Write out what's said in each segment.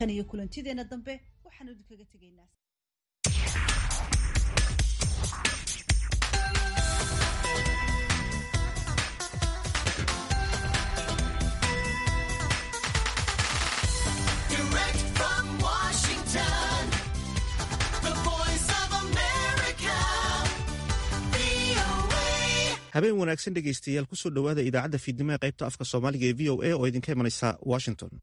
tan iyo kulantideena dambe waxaanu idinkaga tegaynaa Direct from Washington, the voice of America, VOA. habeen wanaagsan dhegaystayaal kusoo dhowaada idaacadda fiidnimo ee qaybta afka soomaaliga ee v o a oo idinka imanaysa washington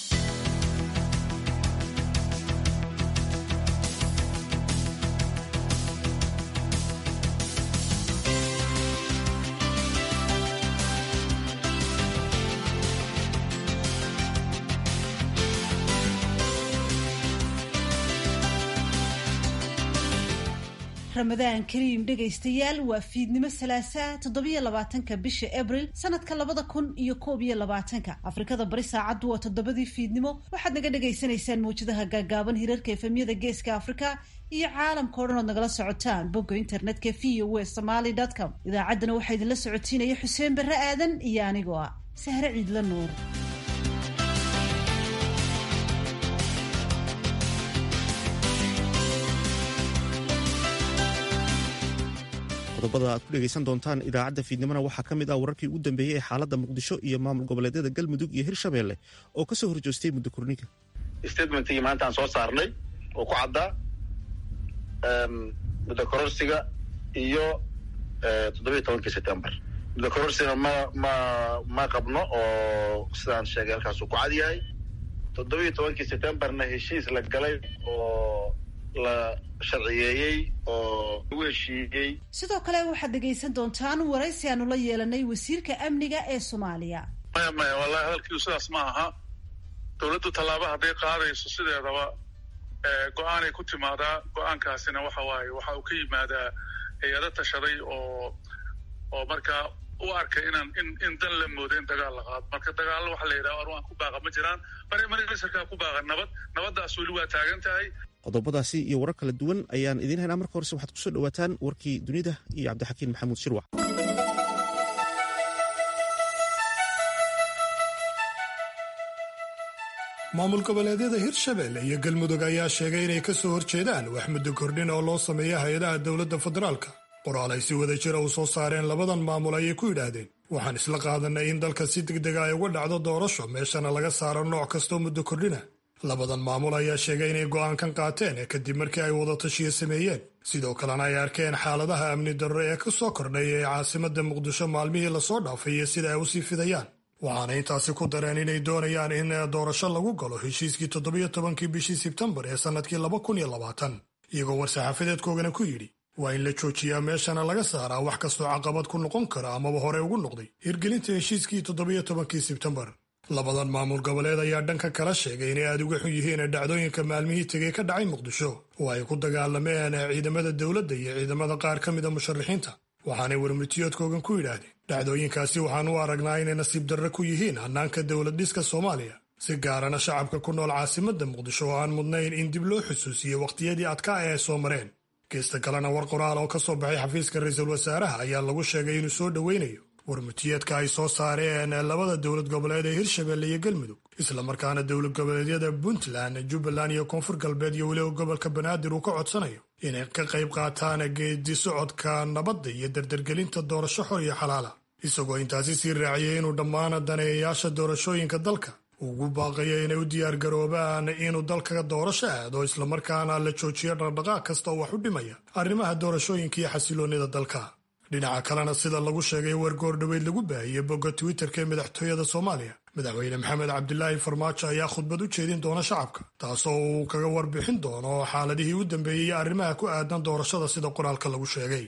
ramadaan kariim dhegaystayaal waa fiidnimo salaasaa toddobiyo labaatanka bisha abril sanadka labada kun iyo koob iyo labaatanka afrikada bari saacaddu waa toddobadii fiidnimo waxaad naga dhagaysanaysaan mawjadaha gaagaaban hirarka efemyada geeska afrika iyo caalamka o dhan ood nagala socotaan bogga internetka v o w somaly com idaacaddana waxaa idinla socotiinaya xuseen barre aadan iyo anigoo ah sahre ciidla nuur qodobada aad ku dhegaysan doontaan idaacadda fiidnimona waxaa ka mid ah wararkii ugu dambeeyey ee xaaladda muqdisho iyo maamul goboleedyada galmudug iyo hirshabeelle oo ka soo horjoostay muddo korniga statementkii maanta aan soo saarnay oo ku caddaa muddo kororsiga iyo toddobiyo tobankii september muddo kororsiga ma ma ma qabno oo sidaan sheegay halkaasuu ku cad yahay toddobiyo tobankii septemberna heshiis la galay oo la sharciyeeyey oo lagu heshiiyey sidoo kale waxaad dhegaysan doontaan waraysi aanu la yeelanay wasiirka amniga ee soomaaliya maya maya wallahi hadalkiidu sidaas ma aha dowladdu tallaabo hadday qaadayso sideedaba go-aanay ku timaadaa go-aankaasina waxa waaye waxa uu ka yimaadaa hay-ado tashaday oo oo markaa u arkay inaan in in dan la moodo in dagaal la qaado marka dagaallo waxa la yidhaha aru aan ku baaqa ma jiraan mari marisarkaa ku baaqa nabad nabaddaas weli waa taagan tahay qodobadaasi iyo warar kala duwan ayaan idiin haynaa marka horese waxaad kusoo dhowaataan warkii dunida iyo cabdixakiin maxamuud shirwac maamul goboleedyada hirshabelle iyo galmudug ayaa sheegay inay ka soo horjeedaan wax muddo kordhin oo loo sameeya hay-adaha dowladda federaalka qoraal ay si wada jira u soo saareen labadan maamul ayay ku yidhaahdeen waxaan isla qaadanay in dalka si degdega ay uga dhacdo doorasho meeshana laga saaro nooc kastoo muddo kordhina labadan maamul ayaa sheegay inay go'aankan qaateen kadib markii ay wadatashiyo sameeyeen sidoo kalena ay arkeen xaaladaha amni darro ee ka soo kordhay ee caasimadda muqdisho maalmihii lasoo dhaafay iyo sida ay usii fidayaan waxaana intaasi ku dareen inay doonayaan in doorasho lagu galo heshiiskii toddobiyo tobankii bishii sebtembar ee sannadkii laba kun iyo labaatan iyagoo war-saxaafadeedkoogana ku yidhi waa in la joojiyaa meeshana laga saaraa wax kastoo caqabad ku noqon kara amaba hore ugu noqday hirgelinta heshiiskii toddobiyo tobankii sebtembar labadan maamul goboleed ayaa dhanka kala sheegay inay aada uga xun yihiin dhacdooyinka maalmihii tegey ka dhacay muqdisho oo ay ku dagaalameen ciidamada dowladda iyo ciidamada qaar ka mida musharaxiinta waxaanay warmurtiyoodkoogan ku yidhaahdeen dhacdooyinkaasi waxaan u aragnaa inay nasiib darro ku yihiin hannaanka dowlad dhiska soomaaliya si gaarana shacabka ku nool caasimadda muqdisho oo aan mudnayn in dib loo xusuusiyo wakhtiyadii adkaa ee ay soo mareen geesta kalena war qoraal oo ka soo baxay xafiiska ra-iisul wasaaraha ayaa lagu sheegay inuu soo dhoweynayo warmutiyeedka ay soo saareen labada dowlad goboleed ee hirshabelle iyo galmudug islamarkaana dowlad goboleedyada puntland jubbaland iyo koonfur galbeed iyo weliba gobolka banaadir uu ka codsanayo inay ka qayb qaataan geedi socodka nabadda iyo dardargelinta doorasho xor iyo xalaala isagoo intaasi sii raaciyay inuu dhammaan daneeyayaasha doorashooyinka dalka ugu baaqayo inay u diyaargaroobaan inuu dalka doorasho aado islamarkaana la joojiyo dhaqdhaqaaq kasta oo wax u dhimaya arrimaha doorashooyinka iyo xasiloonnida dalka dhinaca kalena sida lagu sheegay wargoor dhoweyd lagu baahiyey bogga twitterka ee madaxtooyada soomaaliya madaxweyne maxamed cabdilaahi farmaajo ayaa khudbad u jeedin doona shacabka taasoo uu kaga warbixin doono xaaladihii u dambeeyey iyo arrimaha ku aadan doorashada sida qoraalka lagu sheegay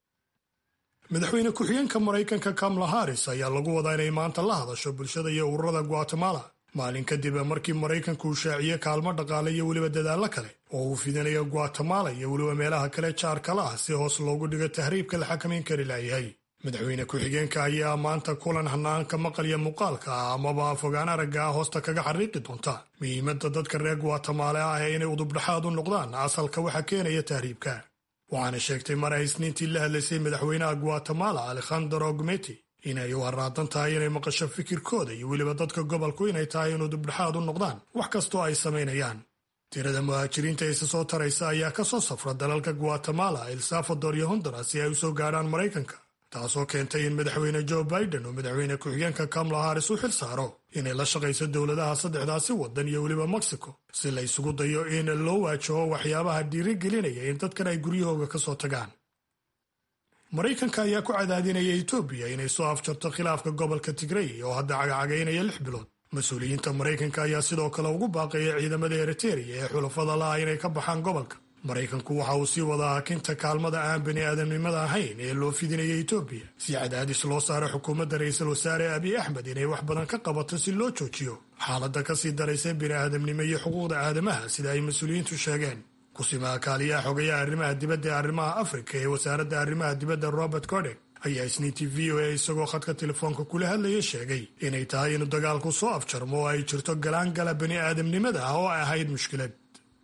madaxweyne ku-xigeenka maraykanka kamala haris ayaa lagu wadaa inay maanta la hadasho bulshada iyo ururada guatemala maalin kadib markii maraykanku uu shaaciyey kaalmo dhaqaale iyo weliba dadaallo kale oo uu fidinayo guatemala iyo weliba meelaha kale jaarkala ah si hoos loogu dhigo tahriibka la xakamayn kari laayahay madaxweyne ku-xigeenka ayaa maanta kulan hanaanka maqalya muuqaalka ah amaba fogaan aragga ah hoosta kaga xariiqi doonta muhiimadda dadka reer guatemala ah ee inay udubdhaxaad u noqdaan asalka waxa keenaya tahriibka waxaana sheegtay mar ay isniintii la hadlaysay madaxweynaha guatemala alekhandro gumeti inay u haraadan tahay inay maqasho fikirkooda iyo weliba dadka gobolku inay tahay inuu dibdhexaad u noqdaan wax kastoo ay samaynayaan tirada muhaajiriinta isa soo taraysa ayaa ka soo safra dalalka guatemala el salvador iyo honduras si ay u soo gaadhaan maraykanka taasoo keentay in madaxweyne joe biden uu madaxweyne ku-xigeenka kamala haris u xil saaro inay la shaqayso dowladaha saddexdaasi waddan iyo weliba mexico si la isugu dayo in loo waajaho waxyaabaha dhiirigelinaya in dadkan ay guryahooga ka soo tagaan maraykanka ayaa ku cadaadinaya etoobiya inay soo afjarto khilaafka gobolka tigrey oo hadda cagacagaynaya lix bilood mas-uuliyiinta maraykanka ayaa sidoo kale ugu baaqaya ciidamada eriteria ee xulafada la'a inay ka baxaan gobolka maraykanku waxa uu sii wadaa hakinta kaalmada aan bani aadamnimada ahayn ee loo fidinaya etoobiya si cadaadis loo saaro xukuumadda ra-iisul wasaare abiy axmed inay wax badan ka qabato si loo joojiyo xaaladda kasii daraysa bini aadamnimo iyo xuquuqda aadamaha sida ay mas-uuliyiintu sheegeen kusimaha kaaliyaha xogayaha arrimaha dibadda ee arrimaha afrika ee wasaaradda arrimaha dibadda robert codek ayaa isniintii v o a isagoo khadka telefoonka kula hadlaya sheegay inay tahay inuu dagaalku soo afjarmo oo ay jirto galaangala bani aadamnimada ah oo ay ahayd mushkilad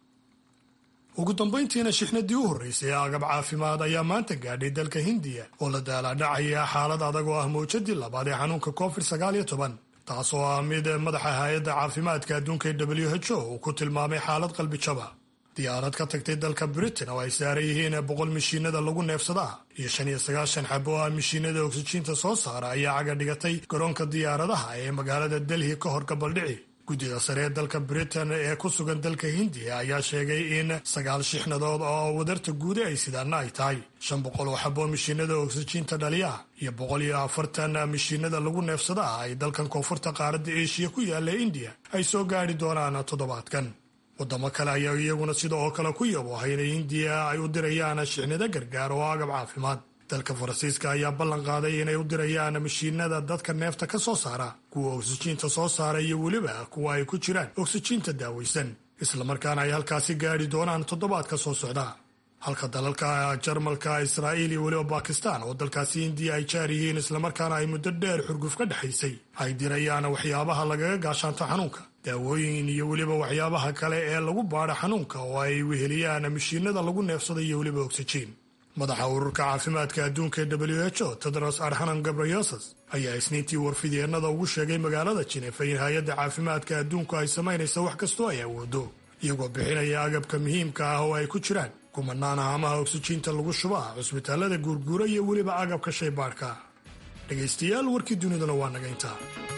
ugu dambayntiina shixnadii u horreysay ee agab caafimaad ayaa maanta gaadhay dalka hindiya oo la daalaadhacaya xaalad adag oo ah mawjadii labaad ee xanuunka covid sagaal iyo toban taas oo ah mid madaxa hay-adda caafimaadka adduunka ee w h o uu ku tilmaamay xaalad qalbijaba diyaarad ka tagtay dalka britain oo ay saaran yihiin boqol mishiinada lagu neefsadaa iyo shan iyo sagaashan xabo oo ah mishiinada oksijiinta soo saara ayaa caga dhigatay garoonka diyaaradaha ee magaalada delhi ka hor gabaldhici guddida sare ee dalka britain ee ku sugan dalka hindiya ayaa sheegay in sagaal shixnadood oo wadarta guude ay sidaana ay tahay shan boqol oo xabo mishiinada oksijiinta dhaliya iyo boqol iyo afartan mishiinada lagu neefsadaa ay dalkan koonfurta qaaradda eshiya ku yaalla indiya ay soo gaadhi doonaan toddobaadkan wadamo kale ayaa iyaguna sida oo kale ku yaboohay inay hindiya ay u dirayaan shixnado gargaar oo agab caafimaad dalka faransiiska ayaa ballan qaaday inay u dirayaan mashiinada dadka neefta ka soo saara kuwa oksijiinta soo saara iyo weliba kuwa ay ku jiraan oksijiinta daawaysan islamarkaana ay halkaasi gaadhi doonaan toddobaadka soo socda halka dalalka jarmalka israa'iil iyo weliba bakistan oo dalkaasi hindiya ay jaar yihiin islamarkaana ay muddo dheer xurguf ka dhexaysay ay dirayaan waxyaabaha lagaga gaashaanto xanuunka daawooyin iyo weliba waxyaabaha kale ee lagu baadho xanuunka oo ay weheliyaan mashiinada lagu neefsada iyo weliba oksijiin madaxa ururka caafimaadka adduunka ee w h o tedros adhanom gabriyosas ayaa isniintii warfidyeenada ugu sheegay magaalada jinefa in hay-adda caafimaadka adduunku ay samaynayso wax kastoo ay awoodo iyagoo bixinaya agabka muhiimka ah oo ay ku jiraan kumanaan haamaha oksijiinta lagu shubaa cusbitaalada guurguura iyo weliba agabka shaybaadhka dhegaystayaal warkii duniduna waa naga intaa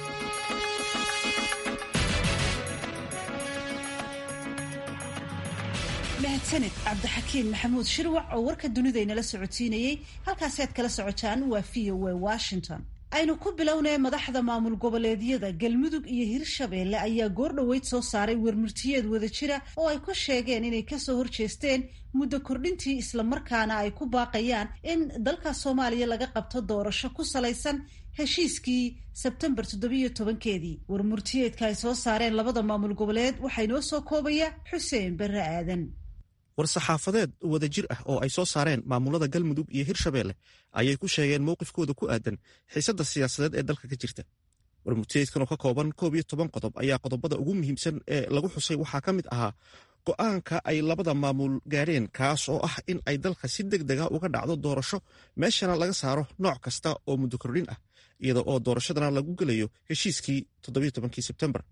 mahadsaned cabdixakiin maxamuud shirwac oo warka dunidaynala socodsiinayey halkaasi aad kala socotaan waa v o a washington aynu ku bilownay madaxda maamul goboleedyada galmudug iyo hirshabeelle ayaa goordhoweyd soo saaray wermurtiyeed wadajira oo ay ku sheegeen inay kasoo horjeesteen muddo kordhintii islamarkaana ay ku baaqayaan in dalka soomaaliya laga qabto doorasho ku salaysan heshiiskii sebtembar toddobiyo tobankeedii warmurtiyeedka ay soo saareen labada maamul goboleed waxaa inoo soo koobaya xuseen barre aadan war-saxaafadeed wadajir ah oo ay soo saareen maamulada galmudug iyo hirshabeelle ayay ku sheegeen mowqifkooda ku aadan xiisadda siyaasadeed ee dalka ka jirta warmurtiyeedkan oo ka kooban koob iyo toban qodob ayaa qodobada ugu muhiimsan ee lagu xusay waxaa ka mid ahaa go'aanka ay labada maamul gaadheen kaas oo ah in ay dalka si deg dega uga dhacdo doorasho meeshana laga saaro nooc kasta oo muddo kordhin ah iyada oo doorashadana lagu gelayo heshiiskii toddobiyo tobankii sebtembar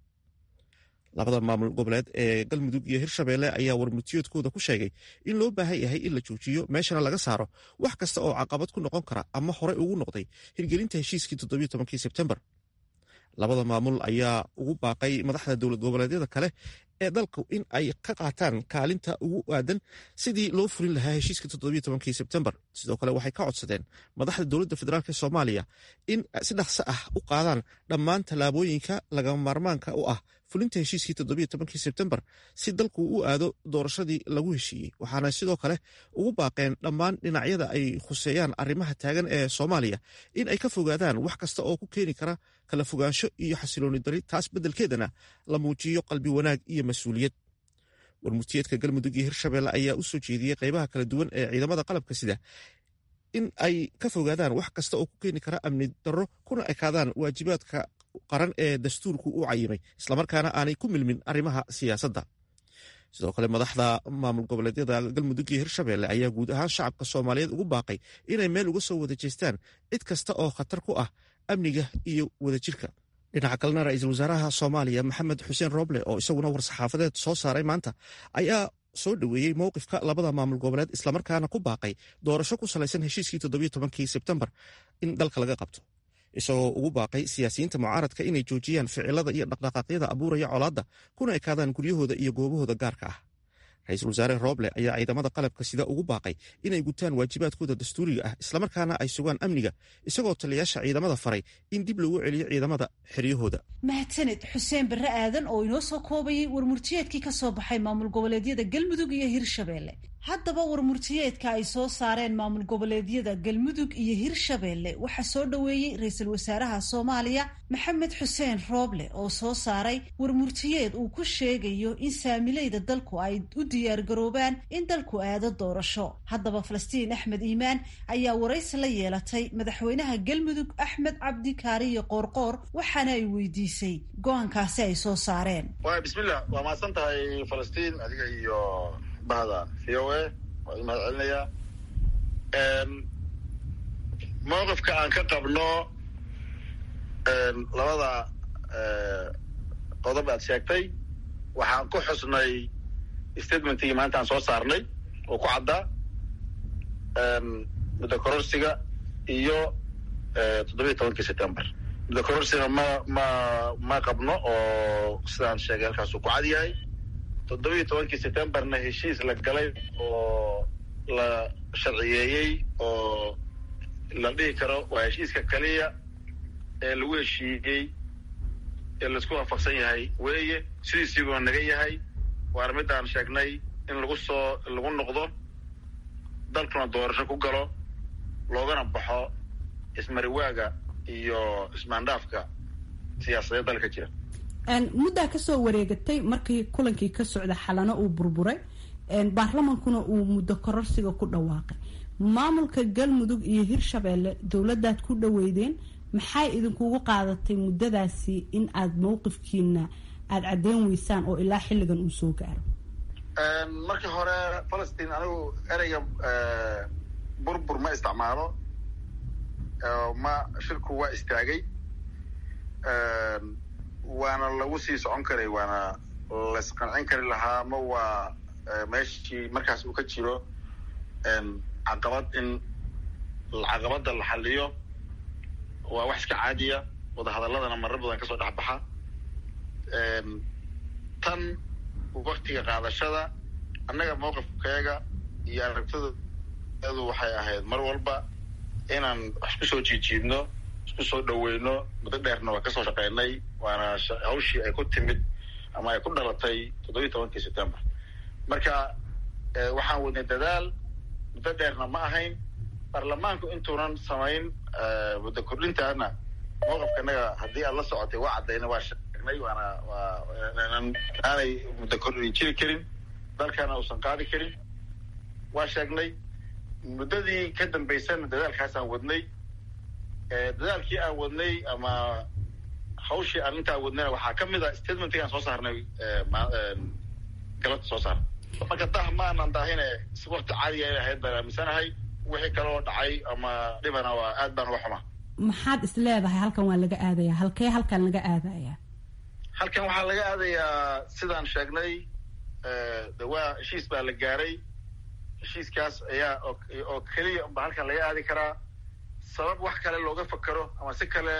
labada maamul goboleed ee galmudug iyo hirshabeelle ayaa warmurtiyoodkooda ku sheegay in loo baahan yahay in la joojiyo meeshana laga saaro wax kasta oo caqabad ku noqon kara ama horey ugu noqday hirgelinta heshiiskii toddobiyo tobankii sebtembar labada maamul ayaa ugu baaqay madaxda dowlad goboleedyada kale ee dalku in ay ka qaataan kaalinta ugu aadan sidii loo fulin lahaa heshiiska toddobiyo tobankii sebtembar sidoo kale waxay ka codsadeen madaxda dowladda federaalk soomaaliya in si dhaqso ah u qaadaan dhammaan tallaabooyinka lagama maarmaanka u ah fulinta heshiiskii toddobiyo tobankii sebtembar si dalku u aado doorashadii lagu heshiiyey waxaana sidoo kale ugu baaqeen dhammaan dhinacyada ay khuseeyaan arrimaha taagan ee soomaaliya in ay ka fogaadaan wax kasta oo ku keeni kara kala fogaansho iyo xasilooni dari taas beddelkeedana la muujiyo qalbi wanaag iyo mas-uuliyad warmurtiyeedka galmudug iyo hirshabeelle ayaa u soo jeediyey qaybaha kala duwan ee ciidamada qalabka sida in ay ka fogaadaan wax kasta oo ku keeni kara amni darro kuna ekaadaan waajibaadka qaran ee dastuurku u cayimay islamarkaana aanay ku milmin arrimaha siyaasadda sidoo kale madaxda maamul goboleedyada galmudug iyo hirshabeelle ayaa guud ahaan shacabka soomaaliyeed ugu baaqay inay meel uga soo wada jeestaan cid kasta oo khatar ku ah amniga iyo wadajirka dhinaca kalena ra-iisul wasaaraha soomaaliya maxamed xuseen roble oo isaguna war-saxaafadeed soo saaray maanta ayaa soo dhoweeyey mowqifka labada maamul goboleed islamarkaana ku baaqay doorasho ku salaysan heshiiskii toddobiyo tobankii sebtembar in dalka laga qabto isagoo ugu baaqay siyaasiyiinta mucaaradka inay joojiyaan ficilada iyo dhaqdhaqaaqyada abuuraya colaadda kuna ekaadaan guryahooda iyo goobahooda gaarka ah ra-iisul wasaare roble ayaa ciidamada qalabka sida ugu baaqay inay gutaan waajibaadkooda dastuuriga ah islamarkaana ay sugaan amniga isagoo taliyaasha ciidamada faray in dib loogu celiyo ciidamada xeryahooda mahadsaned xuseen barre aadan oo inoo soo koobayay warmurtiyeedkii ka soo baxay maamul goboleedyada galmudug iyo hirshabeelle haddaba warmurtiyeedka ay soo saareen maamul goboleedyada galmudug iyo hirshabeelle waxaa soo dhoweeyey ra-iisul wasaaraha soomaaliya maxamed xuseen rooble oo soo saaray warmurtiyeed uu ku sheegayo in saamileyda dalku ay u diyaargaroobaan in dalku aado doorasho haddaba falastiin axmed iimaan ayaa waraysi la yeelatay madaxweynaha galmudug axmed cabdi kaariyo qoorqoor waxaana ay weydiisay go-aankaasi ay soo saareen waay bismillah waa mahadsan tahay falastiin adiga iyo bahda v o a waa i mahad celinayaa mowqifka aan ka qabno labada qodob aad sheegtay waxaan ku xusnay statementigii maanta aan soo saarnay oo ku caddaa muddo kororsiga iyo toddobiyo tobankii september muddo kororsiga ma ma ma qabno oo sidaan sheegay halkaasuu ku cad yahay toddobiyo tobankii septemberna heshiis la galay oo la sharciyeeyey oo la dhihi karo waa heshiiska kaliya ee lagu heshiiyey ee laisku waafaqsan yahay weeye sidiisiibuu naga yahay waana midaan sheegnay in lagu soo lagu noqdo dalkuna doorasho ku galo loogana baxo ismariwaaga iyo ismaandhaafka siyaasadeed dalka jira muddaa kasoo wareegatay markii kulankii ka socda xalano uu burburay baarlamankuna uu muddo kororsiga ku dhawaaqay maamulka galmudug iyo hirshabeelle dowladaad ku dhaweydeen maxay idinkugu qaadatay muddadaasi in aad mowqifkiina aada caddeyn weysaan oo ilaa xilligan uu soo gaaro markii hore falastiin anigu ereyga burbur ma isticmaalo ma shirku waa istaagay waana lagu sii socon karay waana laisqancin kari lahaa ma waa meeshii markaas uu ka jiro caqabad in caqabada la xaliyo waa wax iska caadiya wadahadaladana marar badan kasoo dhex baxa tan waktiga qaadashada annaga mowqifkeega iyo aragtidaeedu waxay ahayd mar walba inaan wax isku soo jiijiidno isku soo dhaweyno muddo dheerna waa kasoo shaqeynay waana hawshii ay ku timid ama ay ku dhalatay toddobiyi tobankii september marka waxaan wadnay dadaal muddo dheerna ma ahayn baarlamaanku intuunan samayn muddo kordhintaana mowqifka naga haddii aad la socotay waa caddayna waa sheegnay waana waa aanay muddo kordhin jiri karin dalkana uusan qaadi karin waa sheegnay muddadii ka dambaysana dadaalkaasaan wadnay dadaalkii aan wadnay ama hawshii aan intaa wadnayna waxaa ka mid a statementkii aan soo saarnay galabta soo saarnay marka dah ma aanan daahine si wakti caadiga ay ahayd baan aaminsanahay wixii kale oo dhacay ama dhibana waa aad baan uga xumaa maxaad is leedahay halkan waa laga aadayaa halkee halkan laga aadayaa halkan waxaa laga aadayaa sidaan sheegnay de waa heshiis baa la gaaray heshiiskaas ayaa oo keliya unba halkan laga aadi karaa sabab wax kale looga fakero ama si kale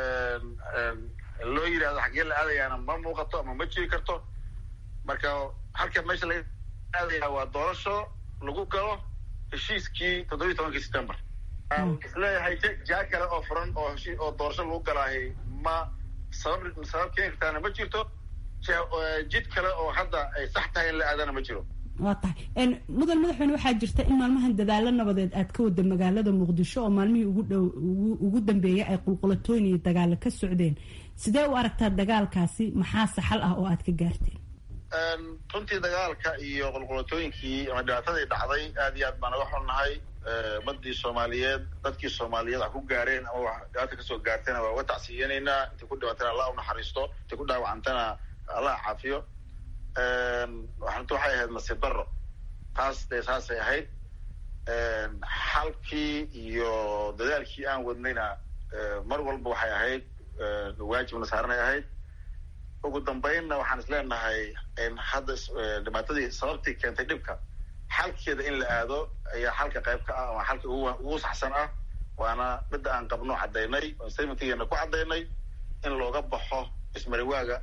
loo yidhahdo xaggee la aadayaana ma muuqato ama ma jiri karto marka halkan meesha laga aadaya waa doorasho lagu galo heshiiskii toddobiyi tobankii september isleeyahay jaa kale oo furan oo heshi oo doorasho lagu galaahay ma sabab sabab keeni kartaana ma jirto jid kale oo hadda ay sax tahay in la aadana ma jiro waa tahay mudan madaxweyne waxaa jirta in maalmahan dadaalo nabadeed aad ka wada magaalada muqdisho oo maalmihii ugu dhow ugu dambeeyay ay qulqulatooyin iyo dagaalo ka socdeen sidee u aragtaa dagaalkaasi maxaa saxal ah oo aad ka gaarteen runtii dagaalka iyo qulqulatooyinkii ama dhibaatadii dhacday aad iyo aad baan uga xunnahay umadii soomaaliyeed dadkii soomaaliyeed wax ku gaareen ama wax dhibaata kasoo gaartayna waa uga tacsiyanaynaa intay ku dhibaatana allah u naxariisto intay ku dhaawacantana allah caafiyo runti waxay ahayd nasiib daro taas dee saasay ahayd xalkii iyo dadaalkii aan wadnayna mar walba waxay ahayd waajibna saaranay ahayd ugu dambeynna waxaan is leenahay hadda dhibaatadii sababtii keentay dhibka xalkeeda in la aado ayaa xalka qayb ka ah ama xalka ugu saxsan ah waana midda aan qabno caddaynay oo statementkeena ku caddaynay in looga baxo ismariwaaga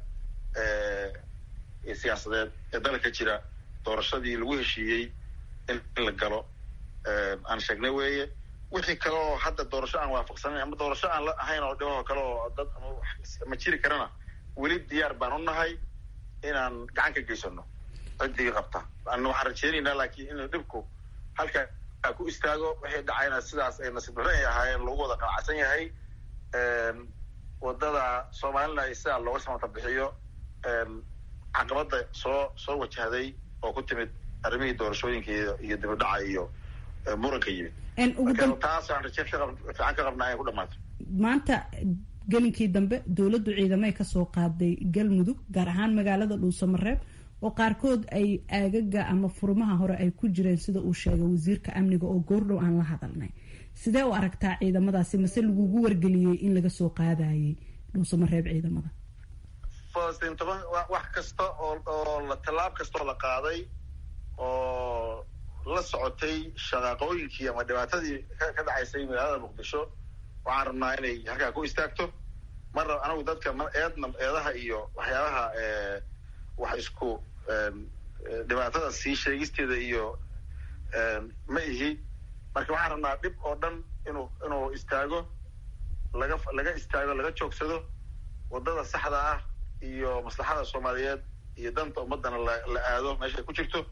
siyaasadeed ee dalka jira doorashadii lagu heshiiyey in la galo aan sheegnay weeye wixii kale oo hadda doorasho aan waafaqsanayn ama doorasho aan la ahayn oo dhibahoo kale oo dad ma jiri karana weli diyaar baan u nahay inaan gacan ka geysano ciddii qabta an waxaan rajeynaynaa laakiin inuu dhibku halkaa ku istaago wixii dhacayna sidaas ay nasiib darre ay ahaayeen lagu wada qanacsan yahay wadada soomaalina ay sidaa looga samata bixiyo caqabada soo soo wajahday oo ku timid arrimihii doorashooyinka iyo dibidhaca iyo muranka yimid taasaan raje fiican ka qabnaa in ku dhamaato maanta gelinkii dambe dowladdu ciidamay kasoo qaaday galmudug gaar ahaan magaalada dhuusamareeb oo qaarkood ay aagaga ama furmaha hore ay ku jireen sida uu sheegay wasiirka amniga oo goordhow aan la hadalnay sidee u aragtaa ciidamadaasi mase lagugu wargeliyey in laga soo qaadayay dhuusamareeb ciidamada falastiin toban wax kasta oo oo la tallaab kastaoo la qaaday oo la socotay shaqaaqooyinkii ama dhibaatadii ka dhacaysay magaalada muqdisho waxaan rabnaa inay halkaa ku istaagto marna anagu dadka eedna eedaha iyo waxyaabaha wax isku dhibaatada sii sheegisteeda iyo ma ihi marka waxaan rabnaa dhib oo dhan inuu inuu istaago laga laga istaago laga joogsado wadada saxda ah iyo maslaxada soomaaliyeed iyo danta ummadana la la aado meeshay ku jirto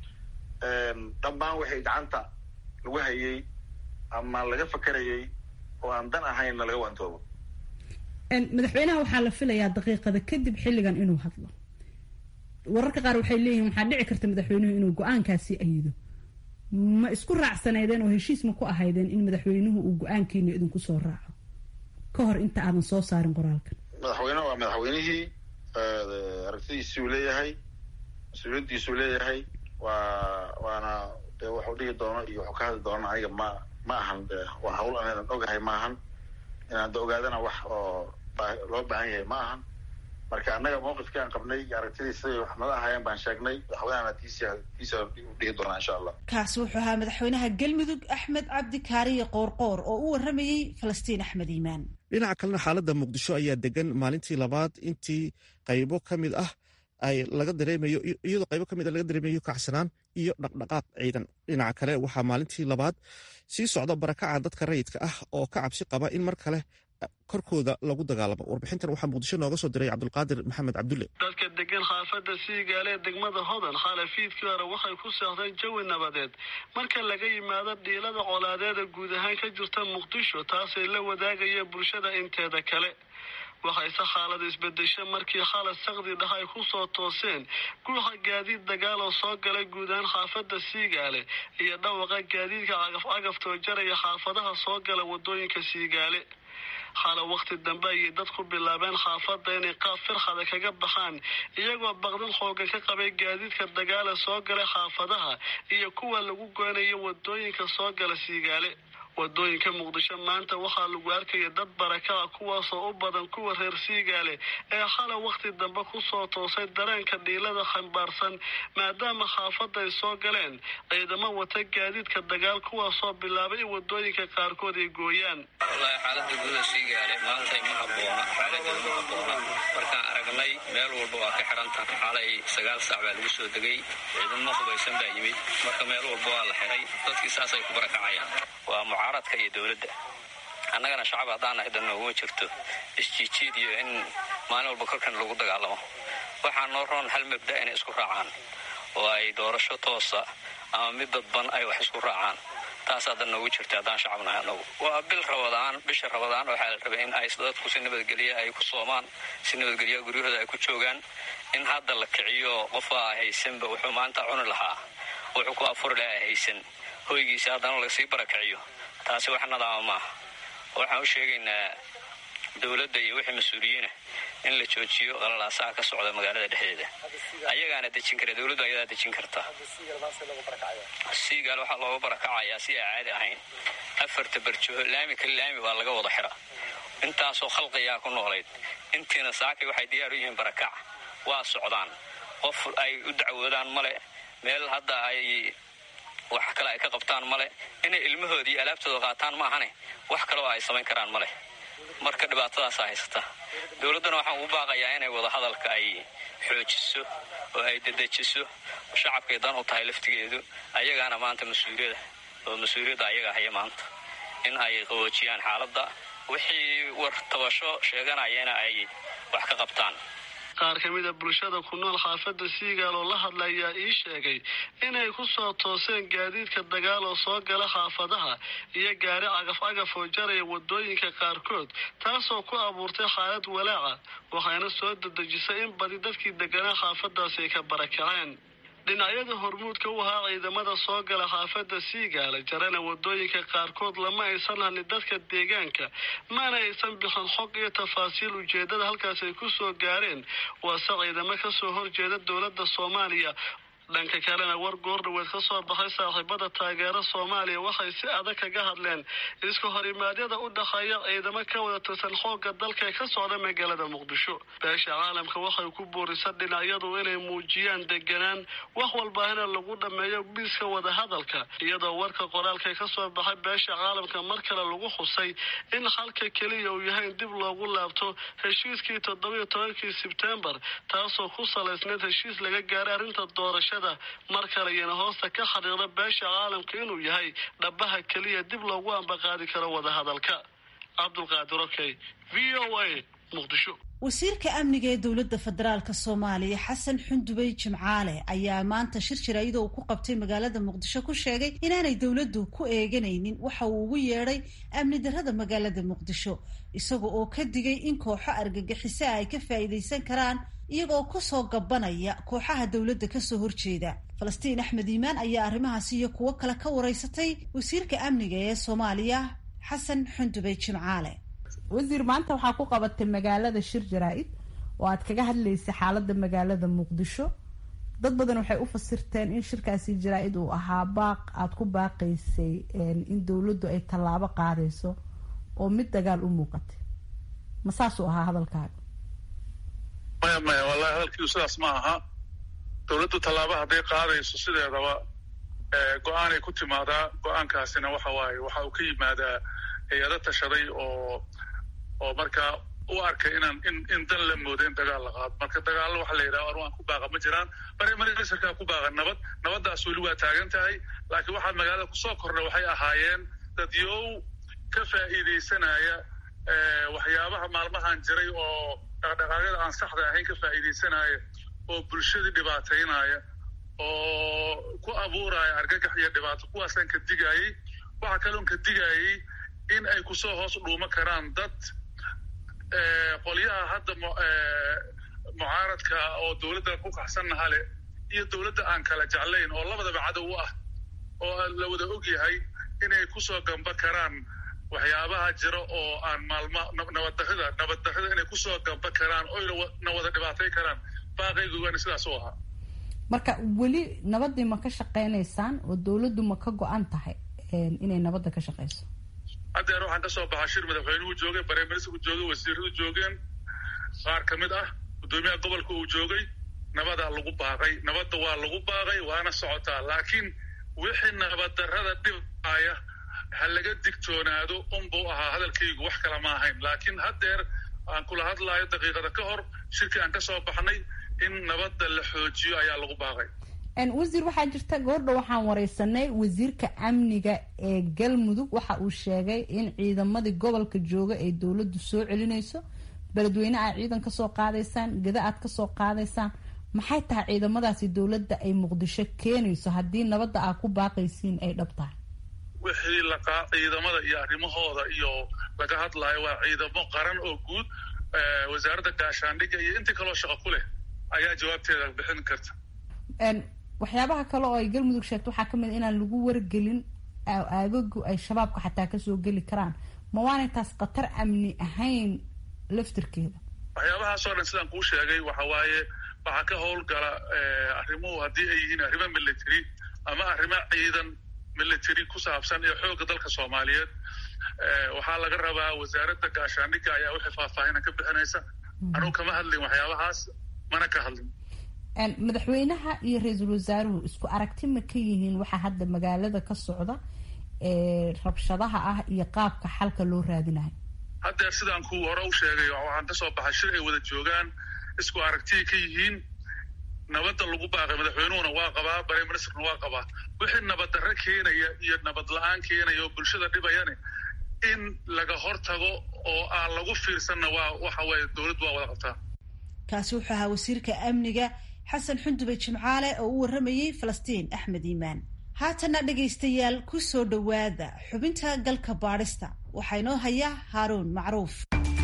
dhammaan waxay gacanta lagu hayay ama laga fakerayay oo aan dan ahaynna laga waantoobo madaxweynaha waxaa la filayaa daqiiqada kadib xilligan inuu hadlo wararka qaar waxay leeyihiin waxaa dhici karta madaxweynuhu inuu go-aankaasi ayido ma isku raacsaneydeen oo heshiis ma ku ahaydeen in madaxweynuhu uu go-aankiina idinku soo raaco ka hor inta aadan soo saarin qoraalkan madaxweyneha waa madaxweynihii aragtidiisuu leeyahay mas-uuliyaddiisuu leeyahay waa waana de wuxuu dhigi doono iyo wuxuu ka hadli doona aniga ma ma ahan de waa hawl anadan ogahay ma ahan inaan da ogaadana wax oo loo baahan yahay ma ahan marka annaga mawqifkii aan qabnay iyo aragtidii siday wax nala ahaayeen baan sheegnay madaxweynehana tiisa tiisa dhihi doonaa insha allah kaasi wuxuu ahaa madaxweynaha galmudug axmed cabdi kaariye qoorqoor oo u waramayey falastiin axmed iimaan dhinaca kalena xaaladda muqdisho ayaa degan maalintii labaad intii qaybo ka mid ah ay laga dareemayo iyadoo qaybo ka mid a laga dareemayo kacsanaan iyo dhaqdhaqaaq ciidan dhinaca kale waxaa maalintii labaad sii socda barakaca dadka rayidka ah oo ka cabsi qaba in mar kale korkooda lagu dagaalamo warbixintan waxaa muqdisho nooga soo diray cabdulqaadir maxamed cabdulle dadka degan xaafadda siigaale ee degmada hodan khalafiidkii hore waxay ku seexdeen jawi nabadeed marka laga yimaado dhiilada colaadeeda guud ahaan ka jirta muqdisho taasay la wadaagaya bulshada inteeda kale waxayse xaalada isbedesha markii khalad sakdi dhah ay ku soo tooseen guuxa gaadiid dagaal oo soo galay guud ahaan xaafadda siigaale iyo dhawaqa gaadiidka cagaf cagaftoo jaraya xaafadaha soo gala wadooyinka siigaale xala wakhti dambe ayay dadku bilaabeen xaafadda inay qaab firxada kaga baxaan iyagoo baqdin xoogan ka qabay gaadiidka dagaala soo galay xaafadaha iyo kuwa lagu goynayo wadooyinka soo gala siigaale wadooyinka muqdisho maanta waxaa lagu arkaya dad barakaca kuwaasoo u badan kuwa reer siigaale ee xala wakhti dambe kusoo toosay dareenka dhiilada xambaarsan maadaama xaafadda ay soo galeen ciidamo wata gaadiidka dagaal kuwaasoo bilaabay in wadooyinka qaarkood ay gooyaan wallaahi xaalada gudaha siigaale maantay ma habboona xaaladeeda ma habboona markaan aragnay meel walba waa ka xiran tahay xalay sagaal saac baa lagu soo degay ciidamo hubaysan baa yimid marka meel walba waa la xiray dadkii saasay ku barakacayaan waa mucaaradka iyo dowladda annagana shacab haddaan nahay dan nooguma jirto isjiijiid iyo in maalin walba korkan lagu dagaalamo waxaa noo roon hal mabda inay isku raacaan oo ay doorasho toosa ama mid dadban ay wax isku raacaan taas hadda noogu jirta haddaan shacab nahay annagu waa bil rabadaan bisha rabadaan waxaa la rabay in ay dadku si nabadgelya ay ku soomaan si nabadgelya guryahooda ay ku joogaan in hadda la kiciyo qofaa haysanba wuxuu maanta cuni lahaa wuxuu ku afuri lahaa haysan hoygiisa haddana lasii barakiciyo taasi wax nadaama maaha waxaan u sheegaynaa dowladda iyo wixii mas-uuliyiina in la joojiyo qalalaasaha ka socda magaalada dhexdeeda ayagaana dejin kara dowladdu ayadaa dejin karta siigaal waxaa looga barakacayaa si aan caadi ahayn afarta barjoho laami kale laami baa laga wada xira intaasoo khalqiyaa ku noolayd intiina saakay waxay diyaar u yihiin barakac waa socdaan qof ay u dacwoodaan male meel hadda ay wax kale ay ka qabtaan male inay ilmahooda iyo alaabtooda qaataan maahane wax kaleo ay samayn karaan male marka dhibaatadaasaa haysata dowladdana waxaan ugu baaqayaa inay wadahadalka ay xoojiso oo ay dedejiso shacabkay dan u tahay laftigeedu ayagaana maanta mas-uuliyada oo mas-uuliyadda ayaga haya maanta in ay qaboojiyaan xaaladda wixii war tabasho sheeganayana ay wax ka qabtaan qaar ka mid a bulshada ku nool xaafadda siigaal oo la hadla ayaa ii sheegay inay ku soo tooseen gaadiidka dagaal oo soo gala xaafadaha iyo gaari cagaf cagaf oo jaraya wadooyinka qaarkood taasoo ku abuurtay xaalad walaaca waxayna soo dedejisay in badi dadkii deganaa xaafadaasi ay ka barakaceen dhinacyada hormuudka u ahaa ciidamada soo gala xaafadda siigaala jarana wadooyinka qaarkood lama aysan hadlin dadka deegaanka mana aysan bixin xog iyo tafaasiil ujeedada halkaas ay ku soo gaareen waase ciidamo kasoo horjeeda dowladda soomaaliya dhanka kalena war goordhaweed ka soo baxay saaxiibada taageera soomaaliya waxay si adag kaga hadleen iska horimaadyada u dhexeeya ciidamo ka wada tirsan xoogga dalka ee ka socda magaalada muqdisho beesha caalamka waxay ku boorisa dhinacyadu inay muujiyaan deganaan wax walbaahina lagu dhammeeyo biiska wadahadalka iyadoo warka qoraalka ka soo baxay beesha caalamka mar kale lagu xusay in xalka keliya uu yahay in dib loogu laabto heshiiskii toddobiyo tobankii sebtembar taasoo ku salaysneyd heshiis laga gaaray arrinta doorashada mar kale iyana hoosta ka xariiqda beesha caalamka inuu yahay dhabaha keliya dib loogu ambaqaadi karo wadahadalka cabdulqaadir okey v o a muqdisho wasiirka amniga ee dowladda federaalka soomaaliya xasan xundubey jimcaale ayaa maanta shir jaraa'ida uu ku qabtay magaalada muqdisho ku sheegay inaanay dowladdu ku eeganaynin waxa uu ugu yeedhay amni darrada magaalada muqdisho isaga oo ka digay in kooxo argagixisa ay ka faa'iidaysan karaan iyagoo kusoo gabanaya kooxaha dowladda kasoo horjeeda falastiin axmed iimaan ayaa arrimahaasi iyo kuwo kale ka wareysatay wasiirka amniga ee soomaaliya xasan xundubey jimcaale wasiir maanta waxaa ku qabatay magaalada shir jaraa-id oo aad kaga hadlaysay xaalada magaalada muqdisho dad badan waxay u fasirteen in shirkaasi jaraa-id uu ahaa baaq aada ku baaqaysay in dowladdu ay tallaabo qaadayso oo mid dagaal u muuqatay ma saasuu ahaa hadalkaaga maya maya wallahi hadalkiidu sidaas ma aha dowladdu tallaaba hadday qaadayso sideedaba go-aanay ku timaadaa go-aankaasina waxa waaye waxa uu ka yimaadaa hay-ado tashaday oo oo markaa u arkay inaan in in dan la moodo in dagaal la qaado marka dagaallo waxa la yidhaha arwaan ku baaqa ma jiraan barimarisarkaa ku baaqa nabad nabaddaas weli waa taagan tahay laakiin waxaa magaalada kusoo kordha waxay ahaayeen dadyow ka faa'iidaysanaya waxyaabaha maalmahan jiray oo dhaqdhaqaaqyada aan saxda ahayn ka faa'iidaysanaya oo bulshadii dhibaataynaya oo ku abuuraya argagax iyo dhibaato kuwaasaan ka digaayey waxaa kaloon ka digaayey in ay kusoo hoos dhuumo karaan dad qolyaha hadda mucaaradka oo dowladda ku kaxsannaha leh iyo dowladda aan kala jeclayn oo labadaba cadow u ah oo la wada og yahay inay kusoo gamba karaan waxyaabaha jira oo aan maalma nabaddarrida nabaddarrida inay kusoo gamba karaan oyna na wada dhibaatay karaan baaqaygoogana sidaas u ahaa marka weli nabadii ma ka shaqeynaysaan oo dowladdu ma ka go-an tahay inay nabadda ka shaqeyso haddeer waxaan ka soo baxaa shir madaxweynuhu joogay bareministerku joogay wasiiradu joogeen qaar ka mid ah guddoomiyaha gobolka uu joogay nabadaa lagu baaqay nabadda waa lagu baaqay waana socotaa laakiin wixii nabaddarrada dhibaya ha laga digtoonaado unbuu ahaa hadalkaygu wax kala ma ahayn laakiin haddeer aan kula hadlaayo daqiiqada ka hor shirkii aan ka soo baxnay in nabadda la xoojiyo ayaa lagu baaqay wasiir waxaa jirta goordha waxaan wareysanay wasiirka amniga ee galmudug waxa uu sheegay in ciidamadii gobolka jooga ay dowladdu soo celinayso beledweyne aad ciidan kasoo qaadaysaan gada aad kasoo qaadaysaan maxay tahay ciidamadaasi dowladda ay muqdisho keenayso haddii nabadda aad ku baaqaysiin ay dhab tahay wixii laqaa ciidamada iyo arrimahooda iyo laga hadlaayo waa ciidamo qaran oo guud wasaaradda gaashaandhigga iyo intii kaloo shaqo ku leh ayaa jawaabteeda bixin karta waxyaabaha kale oo ay galmudug sheegto waxaa kamid a inaan lagu wargelin aagagu ay shabaabka xataa kasoo geli karaan ma waanay taas khatar amni ahayn laftirkeeda waxyaabahaasoo dhan sidaan kuu sheegay waxa waaye waxaa ka howlgala arrimuhu haddii ay yihiin arrimo military ama arrimo ciidan military ku saabsan ee xoogga dalka soomaaliyeed waxaa laga rabaa wasaaradda gaashaandhigga ayaa wixii faahfaahina ka bixinaysa anugu kama hadlin waxyaabahaas mana ka hadlin madaxweynaha iyo ra-iisul wasaaruhu isku aragti ma ka yihiin waxaa hadda magaalada ka socda ee rabshadaha ah iyo qaabka xalka loo raadinayo haddeer sidaan ku hore u sheegay waxaan ka soo baxay shir ay wada joogaan isku aragtiyay ka yihiin nabadda lagu baaqay madaxweynuhuna waa qabaa bare ministerna waa qabaa wixii nabaddarre keenaya iyo nabad la-aan keenaya oo bulshada dhibayane in laga hortago oo aan lagu fiirsanna waa waxa weeye dowladdu waa wada qabtaa kaasi wuxuu ahaa wasiirka amniga xasan xundube jimcaale oo u warramayey falastiin axmed iimaan haatana dhegaystayaal ku soo dhowaada xubinta galka baadhista waxaa inoo haya haaruun macruuf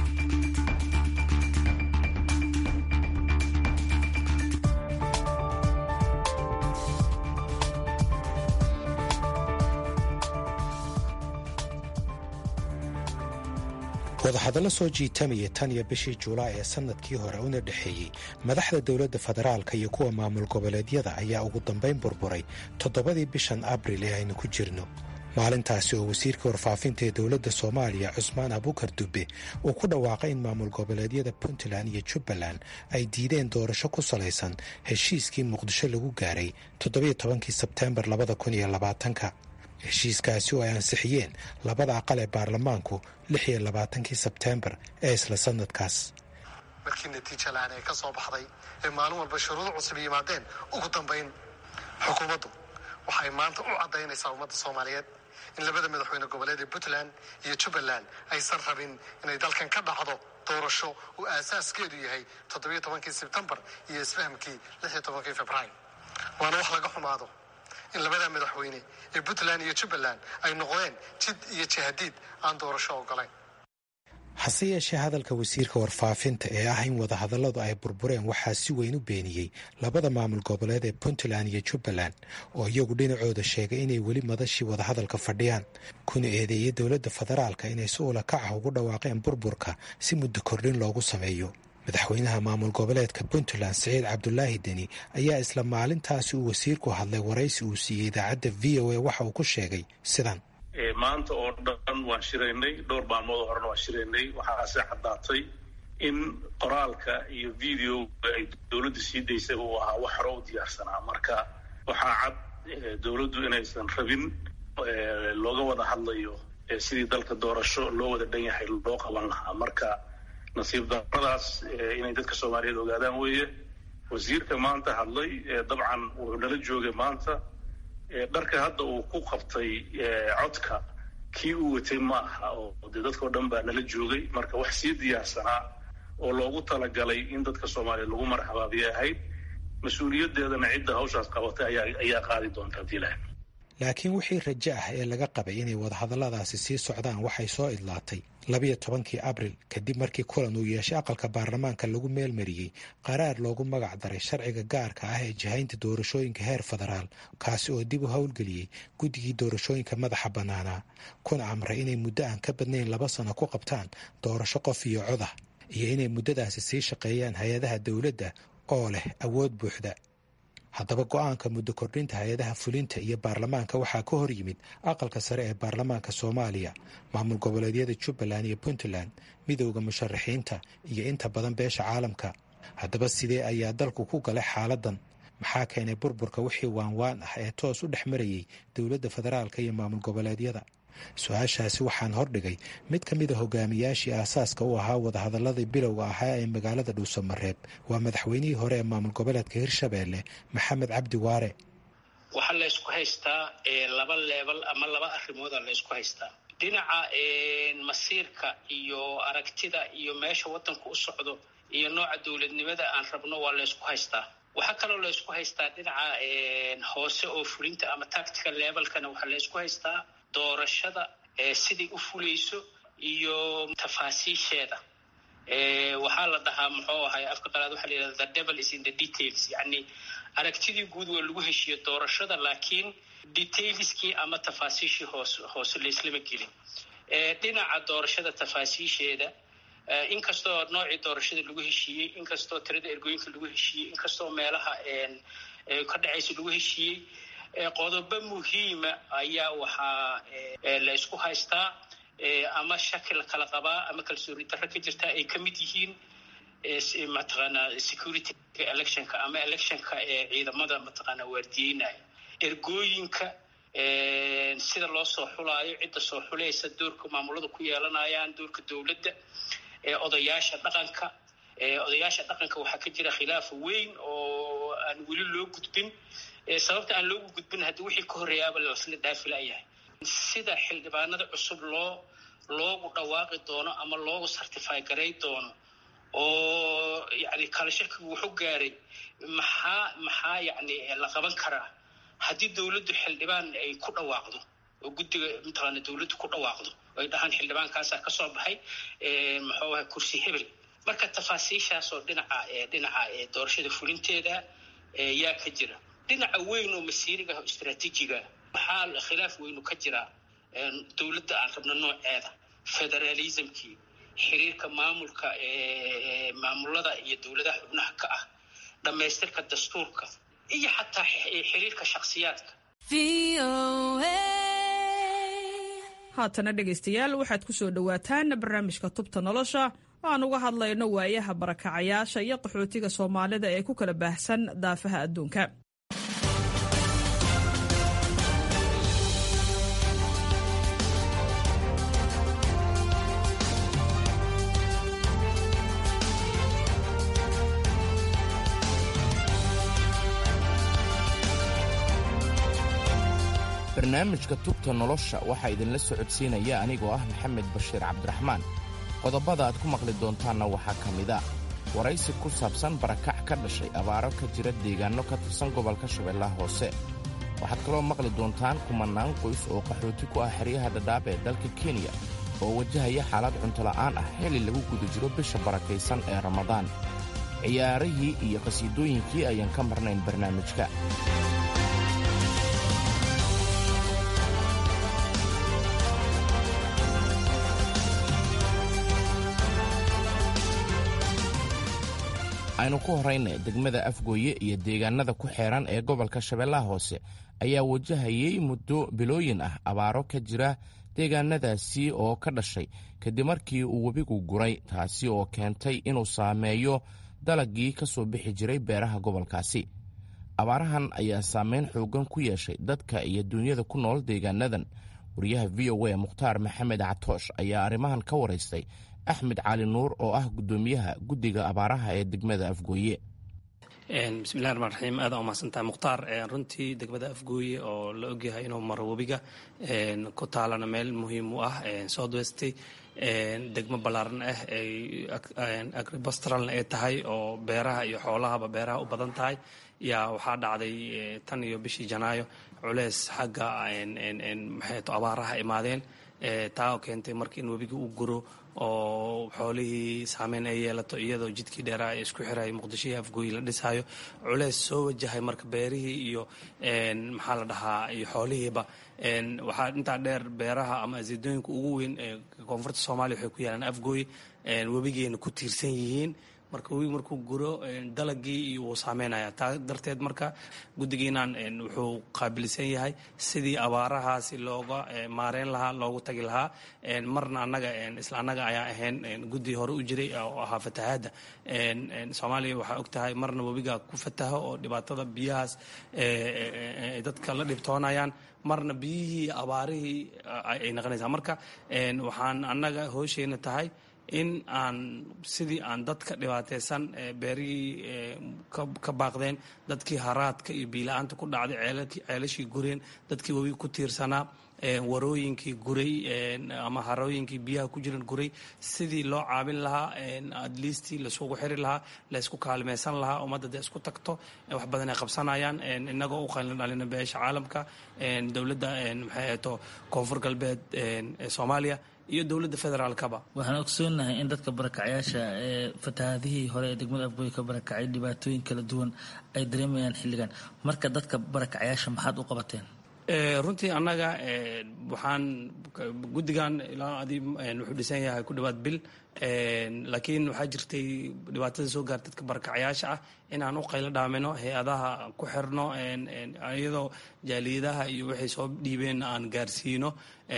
wadahadallo soo jiitamaya tan iyo bishii juulaay ee sannadkii hore una dhexeeyey madaxda dowladda federaalka iyo kuwa maamul goboleedyada ayaa ugu dambayn burburay toddobadii bishan abril ee aynu ku jirno maalintaasi oo wasiirka warfaafinta ee dowladda soomaaliya cusmaan abukar dube uu ku dhawaaqay in maamul goboleedyada puntland iyo jubbaland ay diideen doorasho ku salaysan heshiiskii muqdisho lagu gaaray toddobiyo tobankii sebteembar labada kun iyo labaatanka heshiiskaasi oo ay ansixiyeen labada aqal ee baarlamaanku lix iyo labaatankii sebteembar ee isla sannadkaas markii natiija la-aan ee ka soo baxday ee maalin walba shuruudo cusub yimaadeen ugu dambayn xukuumaddu waxay maanta u caddaynaysaa ummadda soomaaliyeed in labada madaxweyne goboleed ee puntland iyo jubbaland aysan rabin inay dalkan ka dhacdo doorasho uu aasaaskeedu yahay toddobiyo tobankii sebtembar iyo isfahamkii lix iyo tobankii februaar waana wax laga xumaado in labada madaxweyne ee puntland iyo jubbaland ay noqdeen jid iyo jahadiid aan doorasho ogolayn hase yeeshee hadalka wasiirka warfaafinta ee ah in wadahadalladu ay burbureen waxaa si weyn u beeniyey labada maamul goboleed ee puntland iyo jubbaland oo iyagu dhinacooda sheegay inay weli madashii wadahadalka fadhiyaan kuna eedeeyey dowladda federaalka inay si ula kac ah ugu dhawaaqeen burburka si muddo kordhin loogu sameeyo madaxweynaha maamul goboleedka puntland siciid cabdulaahi deni ayaa isla maalintaasi uu wasiirku hadlay waraysi uu siiyey idaacadda v o a waxa uu ku sheegay sidan maanta oo dhan waan shiraynay dhowr maalmood horena waan shiraynay waxaase caddaatay in qoraalka iyo videoga ay dowladdu sii daysay uu ahaa wax hore u diyaarsanaa marka waxaa cad dowladdu inaysan rabin looga wada hadlayo sidii dalka doorasho loo wada dhan yahay loo qaban lahaa marka nasiib daradaas inay dadka soomaaliyeed ogaadaan weeye wasiirka maanta hadlay dabcan wuxuu nala joogay maanta dharka hadda uu ku qabtay codka kii uu watay ma aha oo dee dadkao dhan baa nala joogay marka wax sii diyaarsanaa oo loogu talagalay in dadka soomaaliyeed lagu marxabaabiyay ahayd mas-uuliyaddeedana cidda hawshaas qabatay ayaa qaadi doonta hadii ilahay laakiin wixii rajo ah ee laga qabay inay wadahadalladaasi sii socdaan waxay soo idlaatay labiyo tobankii abril kadib markii kulan uu yeeshay aqalka baarlamaanka lagu meelmariyey qaraar loogu magac daray sharciga gaarka ah ee jihaynta doorashooyinka heer federaal kaasi oo dib u howlgeliyey guddigii doorashooyinka madaxa bannaanaa kuna amray inay muddo aan ka badnayn laba sano ku qabtaan doorasho qof iyo cod ah iyo inay muddadaasi sii shaqeeyaan hay-adaha dowladda oo leh awood buuxda haddaba go-aanka muddo kordhinta hay-adaha fulinta iyo baarlamaanka waxaa ka hor yimid aqalka sare ee baarlamaanka soomaaliya maamul goboleedyada jubbaland iyo puntland midowda musharaxiinta iyo inta badan beesha caalamka haddaba sidee ayaa dalku ku galay xaaladan maxaa keenay burburka wixii waanwaan ah ee toos u dhex marayey dowladda federaalka iyo maamul goboleedyada su-aashaasi waxaan hordhigay mid ka mid a hogaamiyaashii aasaaska u ahaa wadahadaladii bilowga ahaa ee magaalada dhuusamareeb waa madaxweynihii hore ee maamul goboleedka hirshabeelle maxamed cabdi waare waxaa la ysku haystaa laba leebal ama laba arrimooda la ysku haystaa dhinaca masiirka iyo aragtida iyo meesha waddanku u socdo iyo nooca dowladnimada aan rabno waa la ysku haystaa waxaa kaloo la ysku haystaa dhinaca hoose oo fulinta ama tactical levelkana waxaa la ysku haystaa doorashada siday u fulayso iyo tafaasiisheeda waxaa la dhahaa muxuu ahay afka qalaad waxaa la yidhahda the devil is in the details yacni aragtidii guud waa lagu heshiiyo doorashada laakiin detailskii ama tafaasiishii hoos hoose laislama gelin dhinaca doorashada tafaasiisheeda inkastoo noocii doorashada lagu heshiiyey inkastoo tirada ergooyinka lagu heshiiyey inkastoo meelaha ka dhacaysa lagu heshiiyey qodobo muhiima ayaa waxaa la isku haystaa ama shaki la kala qabaa ama kalsooni darro ka jirta ay ka mid yihiin mataqaanaa security electionka ama electionka ee ciidamada mataqaanaa waardiyeynaya ergooyinka sida loo soo xulaayo cidda soo xulaysa doorka maamulada ku yeelanayaan doorka dowladda odayaasha dhaqanka odayaasha dhaqanka waxaa ka jira khilaaf weyn oo aan weli loo gudbin sababta aan loogu gudbin haddii wixii ka horreeyaaba lasla dhaafilayahay sida xildhibaanada cusub loo loogu dhawaaqi doono ama loogu certify garay doono oo yani kala shakigu wuxuu gaaray maxaa maxaa yani la qaban karaa haddii dowladdu xildhibaan ay ku dhawaaqdo oo guddiga mataqaana dowladdu ku dhawaaqdo ay dhahaan xildhibaankaasaa ka soo baxay muxuu ahay kursi hebel marka tafaasiishaasoo dhinaca dhinaca doorashada fulinteeda yaa ka jira dhinaca weyn oo masiiriga ah oo istraatiijiga waxaa khilaaf weynu ka jiraa dowladda aan rabno nooceeda federalismkii xiriirka maamulka maamulada iyo dowladaha xubnaha ka ah dhammaystirka dastuurka iyo xataa xiriirka shakhsiyaadka haatana dhegaystayaal waxaad ku soo dhowaataan barnaamijka tubta nolosha oo aan uga hadlayno waayaha barakacayaasha iyo qaxootiga soomaalida ee ku kala baahsan daafaha adduunka barnaamijka tubta nolosha waxaa idinla socodsiinaya anigoo ah maxamed bashiir cabdiraxmaan qodobada aad ku maqli doontaanna waxaa ka mid a waraysi ku saabsan barakac ka dhashay abaaro ka jira deegaanno ka tirsan gobolka shabeellaha hoose waxaad kaloo maqli doontaan kumannaan qoys oo qaxooti ku ah xeryaha dhadhaab ee dalka kenya oo wajahaya xaalad cuntola'aan ah xili lagu guda jiro bisha barakaysan ee ramadaan ciyaarihii iyo qhasiidooyinkii ayaan ka marnayn barnaamijka aynu ku horrayna degmada afgooye iyo deegaannada ku xeeran ee gobolka shabeellaha hoose ayaa wajahayay muddo bilooyin ah abaaro ka jira deegaannadaasi oo ka dhashay kadib markii uu webigu guray taasi oo keentay inuu saameeyo dalagii ka soo bixi jiray beeraha gobolkaasi abaarahan ayaa saameyn xooggan ku yeeshay dadka iyo duunyada ku nool deegaanadan wariyaha v o a mukhtaar maxamed catoosh ayaa arrimahan ka waraystay axmed cali nuur oo ah guddoomiyaha guddiga abaaraha ee degmada afgooye bismillahi raxmaan raxiim aada umahadsantahay mukhtaar runtii degmada afgooye oo la ogyahay inuu maro webiga ku taalana meel muhiim u ah south westey degmo ballaaran ah ay agribastralna ay tahay oo beeraha iyo xoolahaba beeraha u badan tahay yaa waxaa dhacday tan iyo bishii janaayo culeys xagga maxayto abaaraha imaadeen taa oo keentay marka in webiga uu guro oo xoolihii saameyn ay yeelato iyadoo jidkii dheeraa ee isku xiraya muqdishohii afgooyi la dhisaayo culeys soo wajahay marka beerihii iyo maxaa la dhahaa iyo xoolihiiba waxaa intaa dheer beeraha ama asiidooyinka ugu weyn ee koonfurta soomaaliya waxay ku yaalaan afgooyi webigeena ku tiirsan yihiin marka webi markuu guro dalagii iyo wuu saameynaya taa darteed marka guddigiinaan wuxuu qaabilsan yahay sidii abaarahaasi looga maareyn lahaa loogu tagi lahaa marna annaga isla annaga ayaa ahayn guddi hore u jiray oo ahaa fatahaadda soomaaliya waxaa og tahay marna webiga ku fataho oo dhibaatada biyahaas ay dadka la dhibtoonayaan marna biyihii abaarihii ay naqonaysaa marka waxaan annaga hoosheena tahay in aan sidii aan dadka dhibaataysan beerihii ka baaqdeen dadkii haraadka iyo biila-aanta ku dhacday ceelashii gureen dadkii webi ku tiirsanaa warooyinkii guray ama harooyinkii biyaha ku jiran guray sidii loo caabin lahaa adliistii laisugu xiri lahaa laysku kaalmaysan lahaa ummadda dee isku tagto wax badan ay qabsanayaan inagoo u qalin dhalina beesha caalamka dowladda maxay ahayto koonfur galbeed ee soomaaliya iyo dowladda federaalkaba waxaan ogsoonahay in dadka barakacyaasha ee fatahaadihii hore ee degmada afgooy ka barakacay dhibaatooyin kala duwan ay dareemayaan xilligan marka dadka barakacyaasha maxaad u qabateen runtii annaga waxaan guddigan ilaa adi wuxuu dhisan yahay ku dhawaad bil laakiin waxaa jirtay dhibaatada soo gaarta dadka barakacayaasha ah in aan u qaylo dhaamino hay-adaha ku xirno iyadoo jaaliyadaha iyo waxay soo dhiibeen aan gaarsiino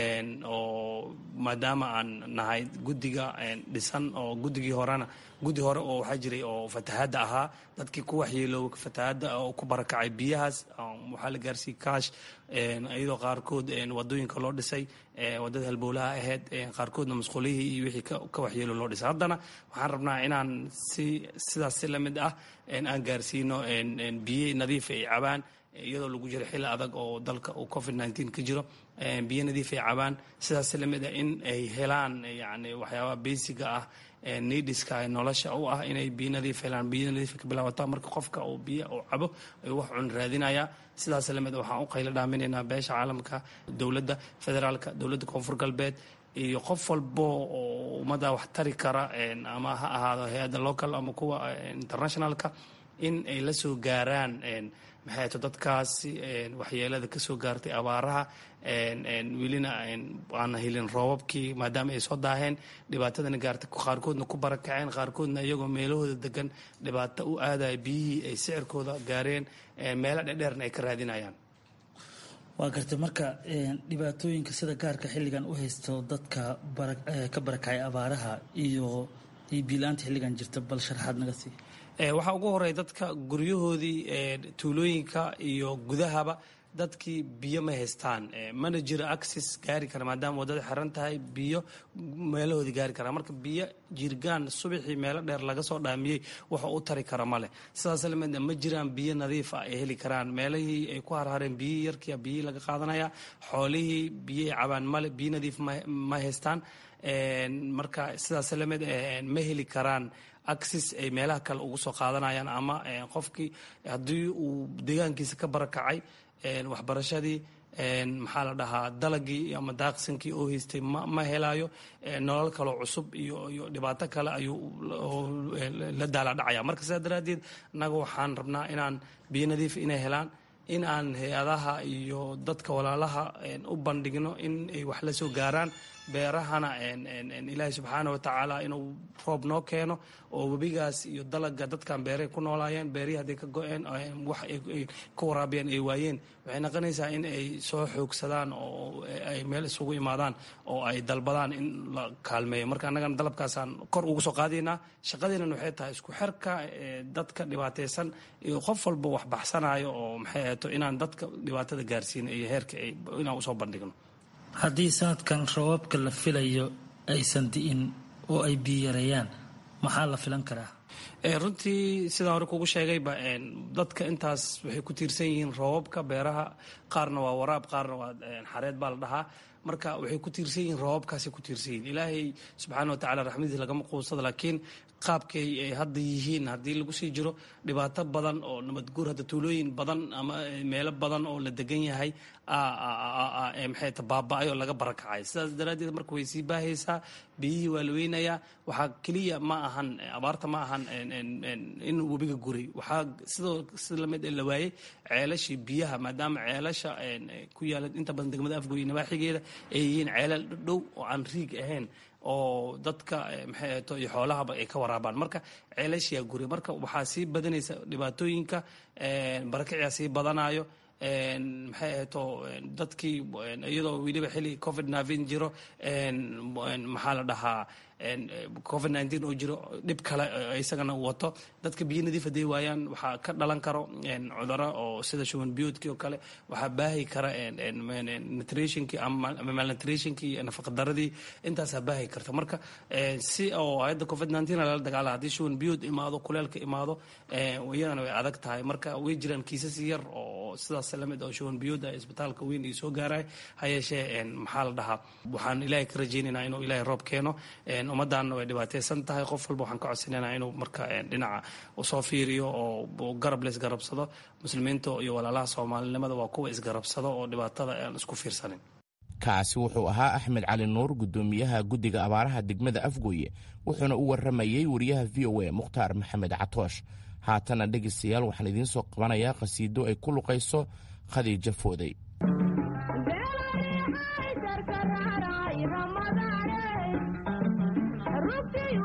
oo maadaama aan nahay guddiga dhisan oo guddigii horena guddi hore oo waxaa jiray oo fatahaadda ahaa dadkii ku waxyeelooba fatahaadda oo ku barakacay biyahaas waxaa la gaarsiiyey kaash iyadoo qaarkood wadooyinka loo dhisay wadada halbowlaha ahayd qaarkoodna masquulihii iyo wixii ka waxyeelo loo dhisay haddana waxaan rabnaa inaan si sidaas si lamid ah aan gaarsiino biyo nadiif ay cabaan iyadoo lagu jiro xilli adag oo dalka uu covid nteen ka jiro biyo nadiif ay cabaan sidaas si lamid ah in ay helaan yani waxyaabaha basiga ah nidiska nolosha u ah inay biyo nadiif helaan biyo nadiif ka bilaabataa marka qofka uu biyo uu cabo ayuu wax cun raadinaya sidaas lamid waxaan u qaylo dhaaminaynaa beesha caalamka dowladda federaalka dowladda koonfur galbeed iyo qof walbo oo ummadda wax tari kara ama ha ahaado hay-adda local ama kuwa internationalka in ay la soo gaaraan maxay to dadkaasi waxyeelada ka soo gaartay abaaraha welina aan helin roobabkii maadaama ay soo daaheen dhibaatadana gaartay qaarkoodna ku barakaceen qaarkoodna iyagoo meelahooda degan dhibaato u aadaya biyihii ay sicirkooda gaareen meelo dhedheerna ay ka raadinayaan waa gartay marka dhibaatooyinka sida gaarka xilligan u haysto dadka ka barakacay abaaraha iyo biilaanta xilligan jirta bal sharaxaad naga sii waxaa ugu horeya dadka guryahoodii tuulooyinka iyo gudahaba dadkii biyo ma haystaan mana jiro access gaari kara maadaama waddada xiran tahay biyo meelahoodii gaari kara marka biyo jirgaan subaxii meelo dheer laga soo dhaamiyey waxa u tari kara male sidaas lamid ma jiraan biyo nadiif ah ay heli karaan meelihii ay ku harhareen biyihii yarkia biyihii laga qaadanaya xoolihii biyay cabaan male biyo nadiif ma haystaan marka sidaas lamid ma heli karaan axis ay meelaha kale ugu soo qaadanayaan ama qofkii haddii uu deegaankiisa ka barakacay waxbarashadii maxaa la dhahaa dalagii ama daaqsinkii oo haystay ma helayo nolol kaloo cusub iyo iyo dhibaato kale ayuu la daala dhacaya marka sidaa daraaddeed annaga waxaan rabnaa inaan biyo nadiif inay helaan in aan hay-adaha iyo dadka walaalaha u bandhigno in ay wax la soo gaaraan beerahana ilaahay subxaana watacaala inuu roob noo keeno oo webigaas iyo dalaga dadkan beeray ku noolaayeen beerihii hadday ka go-een wax ay ka waraabiyeen ay waayeen waxay noqonaysaa in ay soo xoogsadaan oo ay meel isugu imaadaan oo ay dalbadaan in la kaalmeeyo marka annagana dalabkaasaan kor ugu soo qaadaynaa shaqadeenan waxay tahay isku xerka dadka dhibaataysan iyo qof walba wax baxsanayo oo maxay ahaato inaan dadka dhibaatada gaarsiino iyo heerka inaan usoo bandhigno haddii sanadkan roobabka la filayo aysan di'in oo ay biyareeyaan maxaa la filan karaa runtii sidaan hore kugu sheegayba dadka intaas waxay ku tiirsan yihiin roobabka beeraha qaarna waa waraab qaarna waa xareed baa la dhahaa marka waxay ku tiirsan yihiin roobabkaasay ku tiirsan yihiin ilaahay subxaana watacala raxmadiisa lagama quusado laakiin qaabkay ay hadda yihiin haddii lagu sii jiro dhibaato badan oo nabadguur hadda tuulooyin badan ama meelo badan oo la degan yahay maxay ta baaba-ay oo laga barakacay sidaas daraaddeed marka way sii baahaysaa biyihii waa la weynayaa waxaa keliya ma ahan abaarta ma ahan in webiga guray waxaa sidoo sida lamid la waayey ceelashii biyaha maadaama ceelasha ku yaala inta badan degmada afgoy nabaaxigeeda ay yihiin ceelal dhow oo aan riig ahayn oo dadka maxay ahto iyo xoolahaba ay ka waraabaan marka ceelashiyaa guray marka waxaa sii badanaysa dhibaatooyinka barakicyaa sii badanayo maxay ahayto dadkii iyadoo weliba xilli covid nteen jiro maxaa la dhahaa covid nteen oo jiro dhib kale isagana wato dadka biyo nadiif haday waayaan waxaa ka dhalan karo cuduro oo sida shuban biyoodkii oo kale waxaa baahi kara nutritionkii ama malnutritionkii iyo nafaqadaradii intaasaa baahi karta marka si oo hayadda covid nteen lala dagaala haddii shuban biyood imaado kuleelka imaado iyadana way adag tahay marka way jiraan kiisas yar oo sidaas lamid oo shuban biyood ah isbitaalka weyn iyo soo gaaraya ha yeeshee maxaa la dhahaa waxaan ilaahay ka rajaynaynaa inuu ilaahay roob keeno ummaddaanna way dhibaataysan tahay qof walba waxaan ka codsanayna inuu marka dhinaca usoo fiiriyo oo garab la isgarabsado muslimiinta iyo walaalaha soomaalinimada waa kuwa isgarabsado oo dhibaatada aan isku fiirsanin kaasi wuxuu ahaa axmed cali nuur guddoomiyaha guddiga abaaraha degmada afgooye wuxuuna u warramayey wariyaha v o a mukhtaar maxamed catoosh haatana dhegaystayaal waxaan idiin soo qabanayaa qhasiido ay ku luqayso khadiija fooday Rugtii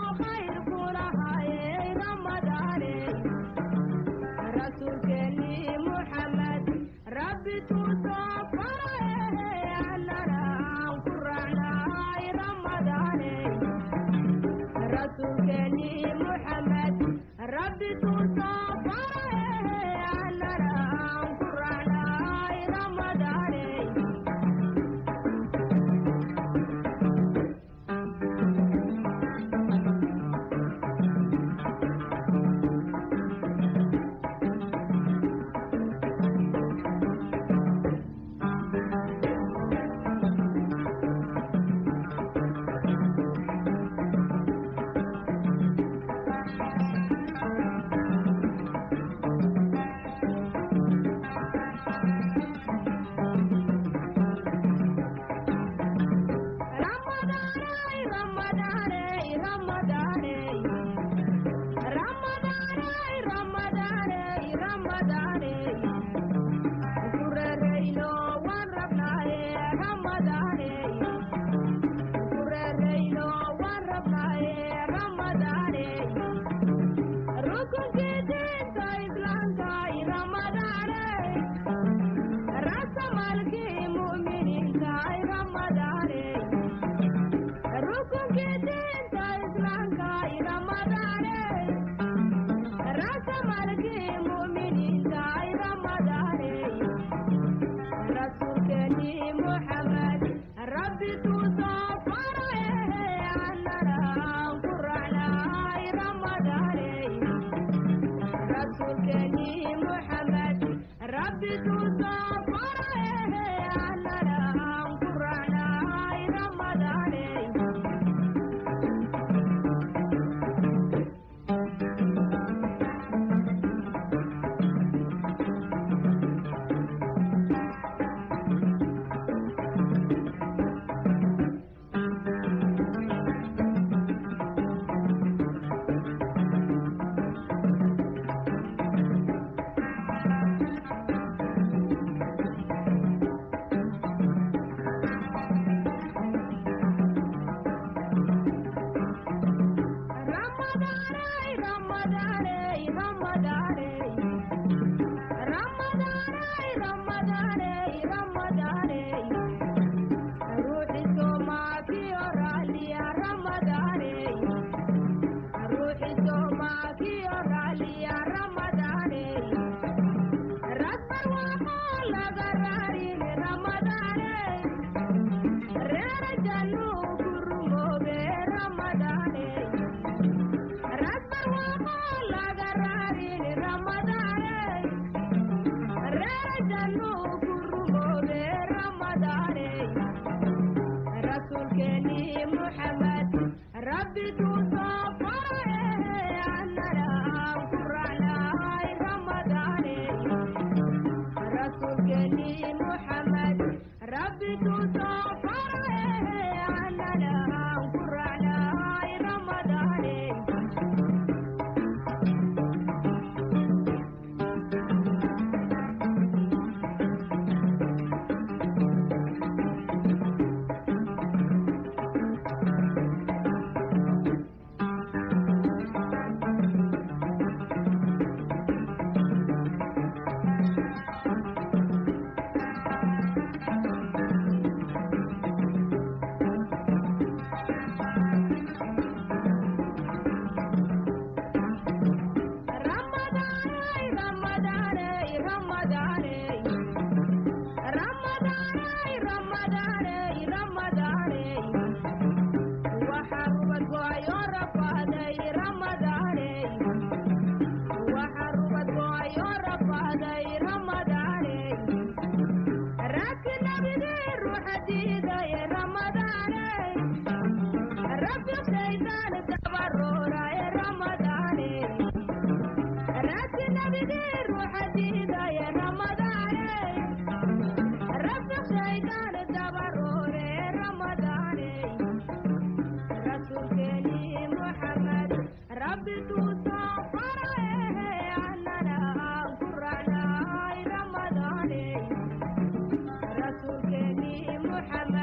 محمد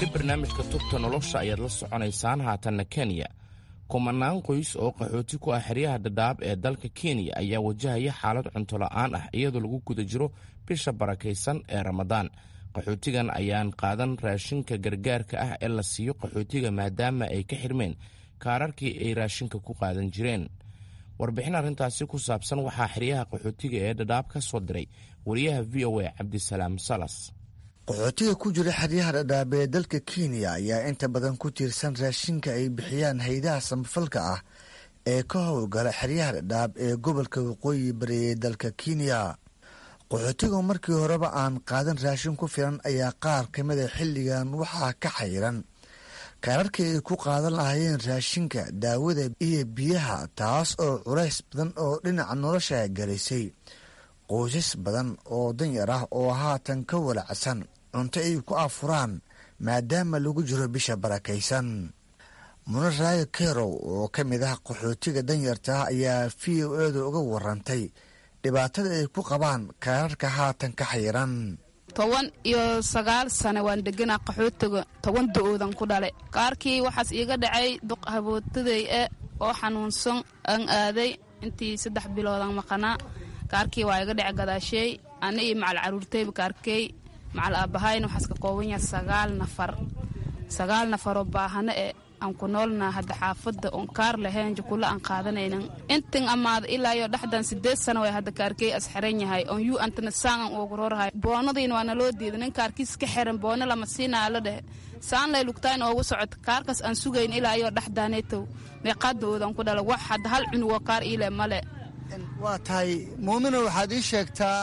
weli barnaamijka tubta nolosha ayaad la soconaysaan haatanna kenya kumanaan qoys oo qaxooti ku ah xeryaha dhadhaab ee dalka kenya ayaa wajahaya xaalad cunto la'aan ah iyadoo lagu guda jiro bisha barakaysan ee ramadaan qaxootigan ayaan qaadan raashinka gargaarka ah ee la siiyo qaxootiga maadaama ay ka xirmeen kaararkii ay raashinka ku qaadan jireen warbixin arrintaasi ku saabsan waxaa xeryaha qaxootiga ee dhadhaab ka soo diray wariyaha v o a cabdisalaam salas qaxootiga ku jira xeryaha dhadhaab ee dalka kenya ayaa inta badan ku tiirsan raashinka ay bixiyaan haydaha samafalka ah ee ka howlgala xeryaha dhadhaab ee gobolka waqooyi bari ee dalka kenya qaxootiga markii horeba aan qaadan raashin ku filan ayaa qaar ka mida xilligan waxaa ka xayiran kaararkii ay ku qaadan lahaayeen raashinka daawada iyo biyaha taas oo culays badan oo dhinaca nolosha galaysay qoysas badan oo danyar ah oo haatan ka walacsan cunto ay ku afuraan maadaama lagu jiro bisha barakaysan muna raayo kerow oo ka mid ah qaxootiga danyarta ah ayaa v o eeda uga warantay dhibaatada ay ku qabaan kaararka haatan ka xayiran toban iyo sagaal sane waan deganaa qaxootiga toban do-oodan ku dhale kaarkii waxaas iiga dhacay duq habootaday e oo xanuunsan aan aaday intii saddex biloodan maqanaa kaarkii waa iga dhece gadaasheey ana iyo macal caruurtayba kaarkey macal aabahayna waxaas ka kooban yaha sagaal nafar sagaal nafaroo baahano e aan ku noolnaa hadda xaafadda oon kaar lahayn jukulo aan qaadanaynan intan amaada ilaa iyo dhexdan sideed sano way hadda kaarkey as xiran yahay oon yuu antana saangan ugu roorhay boonadiina waa naloo diida nin kaarkiis ka xiran boono lama siinaa la dhehe saan lay lugtaan oogu socota kaarkaas aan sugayn ilaa iyo dhexdaanetow meeqaadoodan ku dhala wax hadda hal cunugoo kaar iile male waa tahay muumino waxaad ii sheegtaa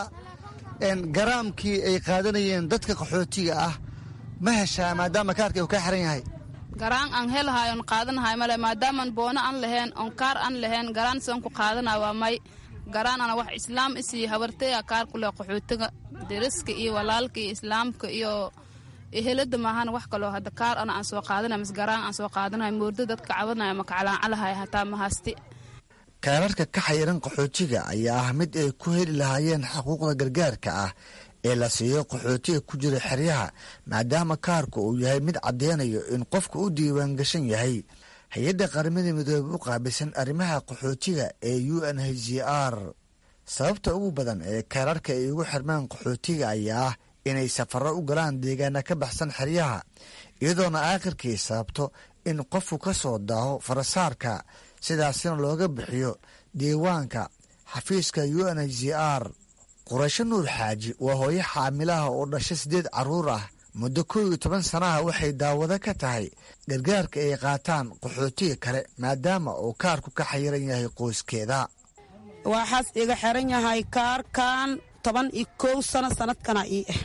garaamkii ay qaadanayeen dadka qaxootiga ah ma heshaa maadaama kaarka uu ka xiran yahay garaan aan helahay oon qaadanahay male maadaamaan boono aan lahayn oon kaar aan lahayn garaan sidan ku qaadanay waa may garaan ana wax islaam isii habartaya kaar ku leh qaxootiga deriska iyo walaalka iyo islaamka iyo ehelada maahan wax kaloo hadda kaar ana aan soo qaadanay mas garaan aan soo qaadanay moordo dadka cabanaya makacalaacalahay hataa mahasti kaararka ka xayiran qaxootiga ayaa ah mid ay ku heli lahaayeen xuquuqda gargaarka ah ee la siiyo qaxootiga ku jira xeryaha maadaama kaarku uu yahay mid caddeynayo in qofka u diiwaan gashan yahay hay-adda qaramada midoobe u qaabilsan arrimaha qaxootiga ee u n h c r sababta ugu badan ee kaararka ay ugu xirmaan qaxootiga ayaa ah inay safarro u galaan deegaana ka baxsan xeryaha iyadoona aakhirkii sababto in qofku ka soo daaho farasaarka sidaasina looga bixiyo diiwaanka xafiiska u n h c r quraysho nuur xaaji waa hooyo xaamilaha oo dhasha siddeed carruur ah muddo kow iyo toban sanaha waxay daawado ka tahay gargaarka ay qaataan qaxootiga kale maadaama uu kaarku ka xayiran yahay qoyskeeda waxaas iga xiran yahay kaarkan toban iyo kow sano sanadkana ii ah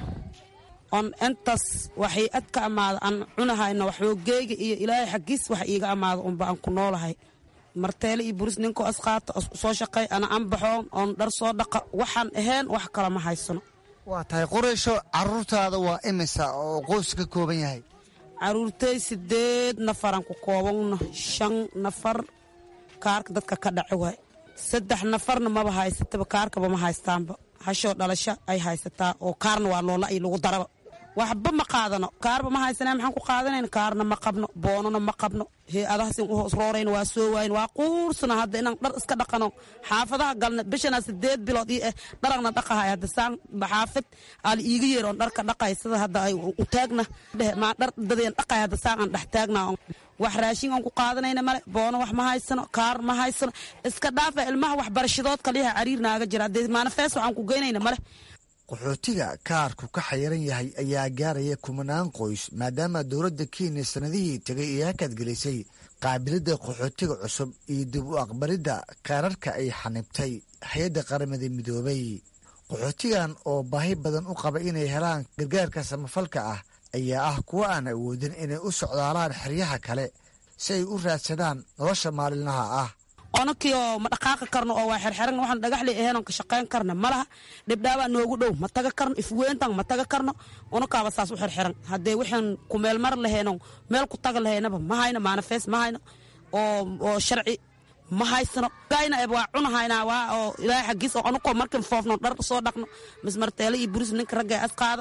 on intaas waxay ad ka amaada aan cunahayna waxoogeyga iyo ilaahay xaggiis wax iiga amaada unba aan ku noolahay marteele iyo buris ninkoo asqaata soo shaqay ana an baxoon oon dhar soo dhaqa waxaan ahayn wax kala ma haysano waa tahay quraysho caruurtaada waa imisa oo qoys ka kooban yahay caruurtay sideed nafaraan ku koobanno shan nafar kaarka dadka ka dhaci waay saddex nafarna maba haysataba kaarkaba ma haystaanba hashoo dhalasho ay haysataa oo kaarna waa loola ay lagu daraba waxba ma qaadano kaarba ma haysana maxaan ku qaadanayn kaarna ma qabno boonona ma qabno hay-adahaasin u hoos roorayna waa soo waayin waa quursana hadda inaan dhar iska dhaqano xaafadaha galna bishana sideed bilood io eh dharagna dhaqahay hadda saan xaafid aala iiga yeer oon dharka dhaqay sida hadda ay u taagna dhehe maa dhar dadeen dhaqay hadda saan aan dhex taagna wax raashin aan ku qaadanayna male boono wax ma haysano kaar ma haysano iska dhaafa ilmaha waxbarashadood kaliyaha cariir naaga jira haddee manifees waxaan ku geynayna male qaxootiga kaarku ka xayiran yahay ayaa gaaraya kumanaan qoys maadaama dowladda kenya sanadihii tegay ee hakadgelisay qaabilada qaxootiga cusub iyo dib u aqbalidda kaararka ay xanibtay hay-adda qaramada midoobay qaxootigan oo baahi badan u qaba inay helaan gargaarka samafalka ah ayaa ah kuwo aan awoodin inay u socdaalaan xeryaha kale si ay u raadsadaan nolosha maalinlaha ah onakii oo ma dhaqaaqi karno oo waa xerxeran waxaan dhagaxli aheenon ka shaqayn karna ma laha dhibdhaabaa noogu dhow ma taga karno ifweyntan ma taga karno onakaaba saas u xerxeran haddee waxaan ku meel mar lahayno meel ku taga lahaynaba ma hayno manifest ma hayno oo oo sharci ma haysano gayna eb waa cunahaynaa waa oo ilaahay xaggiis oo anukoo markin foofno dhar soo dhaqno mismarteele iyo buris ninka ragga as qaada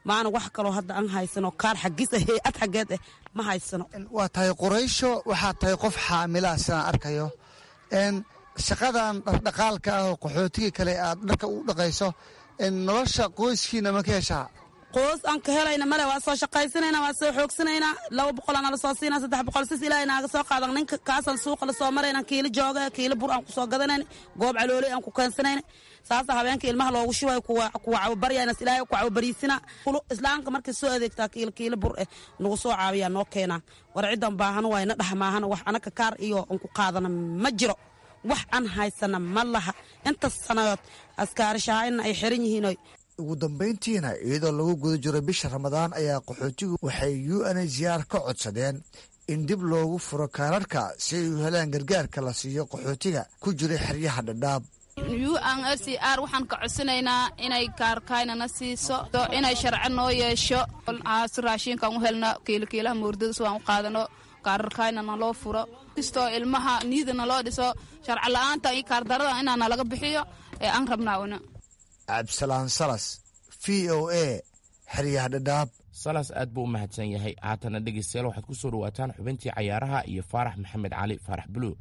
maana wax kaloo hadda aan haysano kaar xagis ah hay-ad xaggeed ah ma haysano waa tahay qoraysho waxaa tahay qof xaamilaah sidaan arkayo n shaqadan dhaqdhaqaalka ah oo qaxootigii kale aad dharka u dhaqayso nolosha qoyskiina ma ka heshaa qoos aan ka helayna male waa soo shaqaysanayna waa soo xoogsanaynaa laba boqol aan nala soo siina saddex boqol sis ilaahay naaga soo qaadan ninka kaasaan suuqa la soo marayna kiilo jooga kiilo bur aan ku soo gadanayna goob calooley aan ku keensanayna saasa habeenka ilmaha loogu shubayo kuwa cawabaryaynas ilaahay ku cawabariisina islaamka markay soo adeegtaa kiilo kiilo bur eh nagu soo caawiyaa noo keenaa war ciddan baahan wayna dhexmaahana wax anaka kaar iyo aan ku qaadana ma jiro wax aan haysana ma laha inta sanadood askaarishahaayna ay xiran yihiin ugu dambayntiina iyadoo lagu guda jiro bisha ramadaan ayaa qaxootigu waxay u n h r ka codsadeen in dib loogu furo kaararka si ay u helaan gargaarka la siiyo qaxootiga ku jira xeryaha dhadhaab u n r c r waxaan ka codsanaynaa inay kaarkaynana siiso inay sharci noo yeesho si raashinkaan u helno kiilokiilaha moordada si waan u qaadano kaararkaynana loo furo kastoo ilmaha niidana loo dhiso sharci la-aanta iyo kaardarada inaana laga bixiyo ee aan rabnaa una cabdisalaan salas v o a xeryaha dhadhaab salas aad buu u mahadsan yahay haatana dhegeystayaal waxaad ku soo dhawaataan xubintii cayaaraha iyo faarax maxamed cali faarax buluug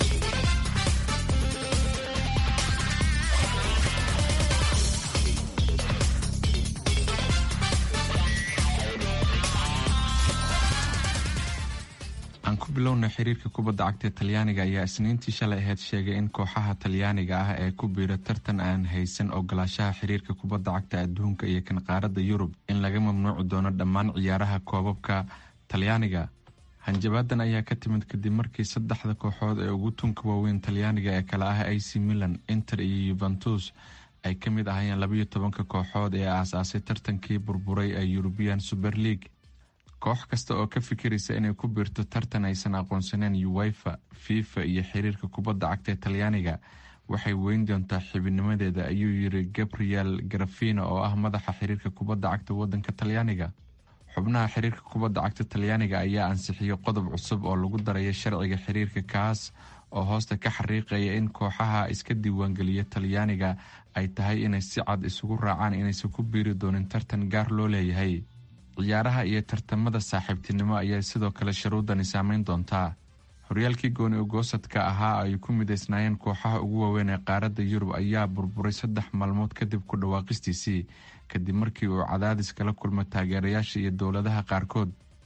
aan ku bilowna xiriirka kubadda cagta ee talyaaniga ayaa isniintii shalay aheyd sheegay in kooxaha talyaaniga ah ee ku biira tartan aan haysan ogolaashaha xiriirka kubadda cagta adduunka iyo kan qaaradda yurub in laga mamnuuci doono dhammaan ciyaaraha koobabka talyaaniga hanjabaadan ayaa ka timid kadib markii saddexda kooxood ee ugu tunka waaweyn talyaaniga ee kale ah ac milan inter iyo yuventus ay ka mid ahayeen labayo tobanka kooxood ee aasaasay tartankii burburay ee yurubiyan super league koox kasta oo ka fikiraysa inay ku biirto tartan aysan aqoonsaneen uwefa fifa iyo xiriirka kubadda cagta ee talyaaniga waxay weyn doontaa xibinimadeeda ayuu yiri gabriel garafino oo ah madaxa xiriirka kubadda cagta wadanka talyaaniga xubnaha xiriirka kubadda cagta talyaaniga ayaa ansixiyey qodob cusub oo lagu daraya sharciga xiriirka kaas oo hoosta ka xariiqaya in kooxaha iska diiwaangeliya talyaaniga ay tahay inay si cad isugu raacaan inaysan ku biiri doonin tartan gaar loo leeyahay ciyaaraha iyo tartamada saaxiibtinimo ayaa sidoo kale shuruudani saameyn doontaa horyaalkii gooni ogoosadka ahaa ay ku midaysnaayeen kooxaha ugu waaweyn ee qaaradda yurub ayaa burburay saddex maalmood kadib ku dhawaaqistiisii kadib markii uu cadaadis kala kulmay taageerayaasha iyo dowladaha qaarkood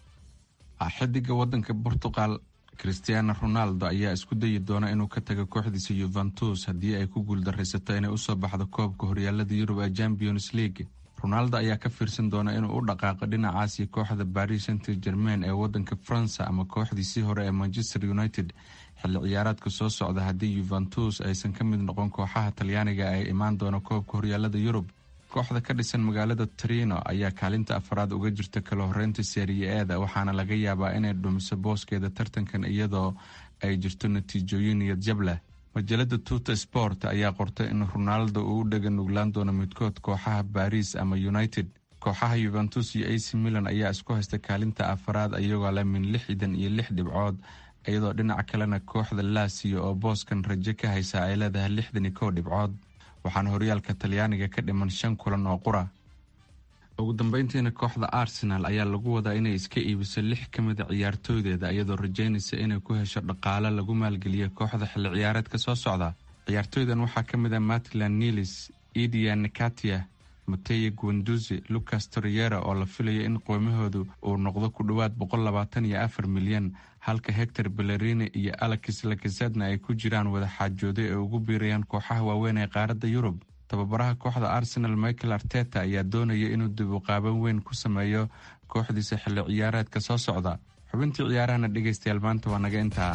xidiga wadanka portugal christiano ronaldo ayaa isku dayi doona inuu ka tago kooxdiisa yuventus haddii ay ku guuldaraysato inay usoo baxdo koobka horyaalada yurub ee champions league ronaldo ayaa ka fiirsan doona inuu u dhaqaaqo dhinacaasi kooxda baris saint germain ee wadanka faransa ama kooxdiisii hore ee manchester united xilli ciyaareedka soo socda haddii yuventus aysan ka mid noqon kooxaha talyaaniga ee imaan doona koobka horyaalada yurub kooxda ka dhisan magaalada trino ayaa kaalinta afaraad uga jirta kala horeynta seeriya eeda waxaana laga yaabaa inay dhumiso booskeeda tartankan iyadoo ay jirto natiijooyin niyad jab leh majalada tuta sport ayaa qortay in ronaldo uu u dhega nuglaan doono midkood kooxaha baris ama united kooxaha yuventus iyo ac milan ayaa isku haysta kaalinta afaraad iyagoo leh min lixdan iyo lix dhibcood iyadoo dhinaca kalena kooxda laasiyo oo booskan rajo ka haysa ay leedahay lixdan iyo kow dhibcood waxaana horyaalka talyaaniga ka dhiman shan kulan oo qura ugu dambeyntiina kooxda arsenal ayaa lagu wadaa inay iska iibiso lix ka mida ciyaartooydeeda iyadoo rajeynaysa inay ku hesho dhaqaale lagu maalgeliyo kooxda xilli ciyaareedka soo socda ciyaartooydan waxaa ka mid a matlan nilis idia nikatia mateye guanduzi lucas toriera oo la filayo in qoymahoodu uu noqdo ku dhowaad boqol labaatan iyo afar milyan halka hector bellerini iyo alex lakasadna ay ku jiraan wadaxaajoodo ee ugu biirayaan kooxaha waaweyn ee qaaradda yurub tababaraha kooxda arsenal michael arteta ayaa doonaya inuu dib u qaaban weyn ku sameeyo kooxdiisa xilli ciyaareedka soo socda xubintii ciyaarahana dhegaystayaal maanta waa naga intaa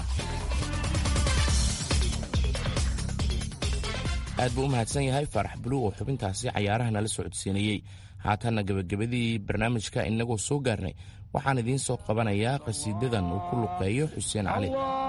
aad buu u mahadsan yahay faarax buluug oo xubintaasi cayaaraha nala socodsiinayey haatanna gebagabadii barnaamijka inagoo soo gaarnay waxaan idiin soo qabanayaa qhasiidadan uu ku luqeeyo xuseen cali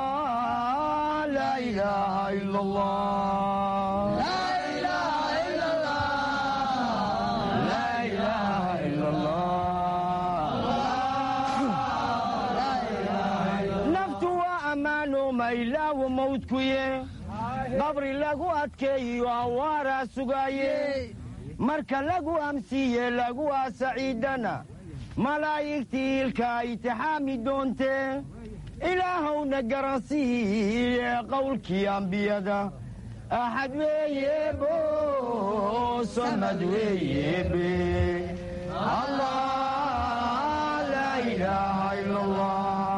naftu waa ammaano maylaawo mawdkuye qabri lagu adkeeyiyo awaaraa sugaaye marka lagu amsiiye lagu aasaciidana malaa'igtii ilka itixaami doontee ilaahowna garansiiye qowlkii ambiyada axad weeyebo samad weeyebe allah laa ilaaha ila allah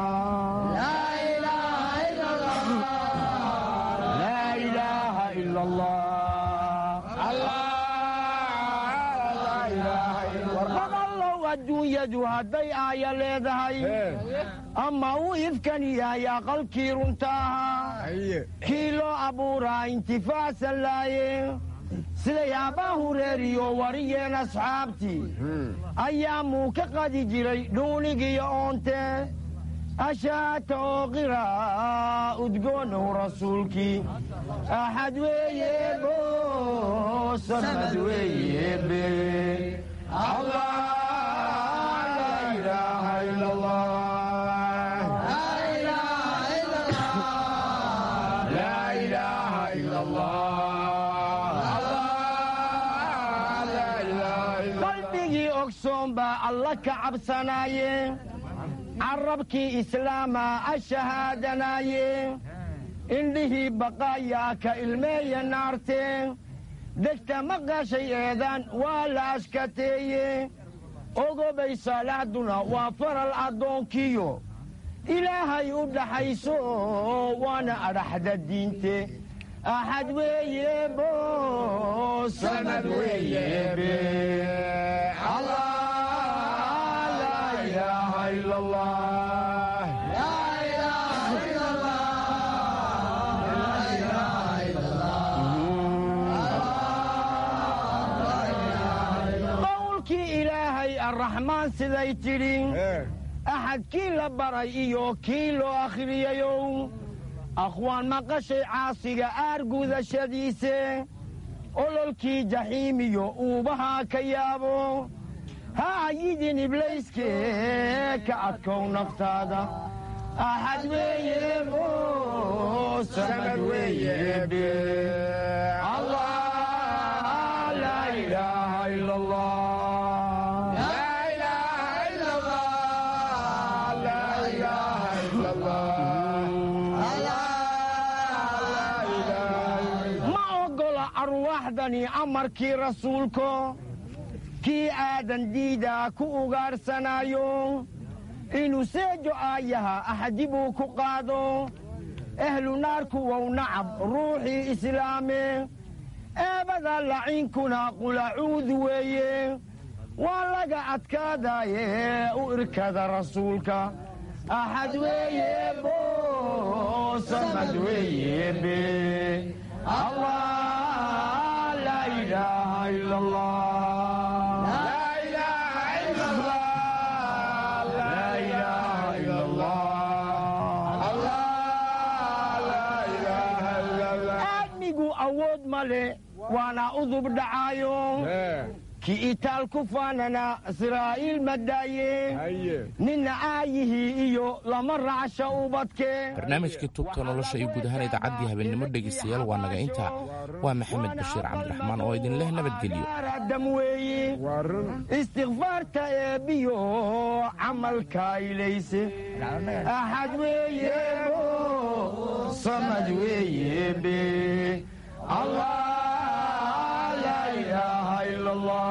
laa ilaaha ila allah warqadallow adduunyadu hadday aaya leedahay ama uu ifkan yahay aqalkii runta ahaa kii loo abuuraa intifaacsan laaye siday abbaa hureeriyo wariyeen asxaabtii ayaamuu ka qadi jiray dhuunigiyo oonte ashaata oo qiraa udgoonow rasuulkii axad weeyebo samad weeyebe allah laa ilaaha ila allah laa ilaaha ila qalbigii ogsoon baa alla ka cabsanaaye carabkii islaama ashahaadanaaye indhihii baqaayaa ka ilmeeya naarte degta maqashay eedaan waa la ashkateeye ogobay saalaxduna waa faral addoonkiyo ilaahay u dhaxayso waana adhaxda diinte axad weeyebo samad weeyebe allah laa ilaaha ila allah qowlkii ilaahay arraxmaan siday tidhi axad kii la baray iyo kii loo akhriyayow akhwaan maqashay caasiga aargudashadiise ololkii jaxiimiyo uubahaa ka yaabo ha ayidin iblayskee ka adkow naftaada axad weeyebo samad weeyebe allah laa ilaaha ila allah ma oggola arwaaxdani amarkii rasuulko kii aadan diidaa ku ugaarsanaayo inuu seejo aayaha axdi buu ku qaado ehlu naarku wow nacab ruuxii islaame eebada laciinkuna qulacuudu weeye waa laga adkaadaaye u irkada rasuulka axad weeyebo samad weeyebe allah laa ilaaha ila allah laa ilaaha ila allah laa ilaaha ila allah aadmigu awood ma le waana udub dhacaayo ki itaal ku faanana israa'iil madaaye nina aayihii iyo lama raacsha ubadke barnaamijkii tubta nolosha iyo guud ahaan idaacaddii habeennimo dhegaystayaal waa naga intaa waa maxamed bashiir cabdiraxmaan oo idin leh nabadgelyo dam weeye istikfaarta eebbiyo camalka ilayse axad weeyebo samad weeyebe allah laa ilaaha ila allah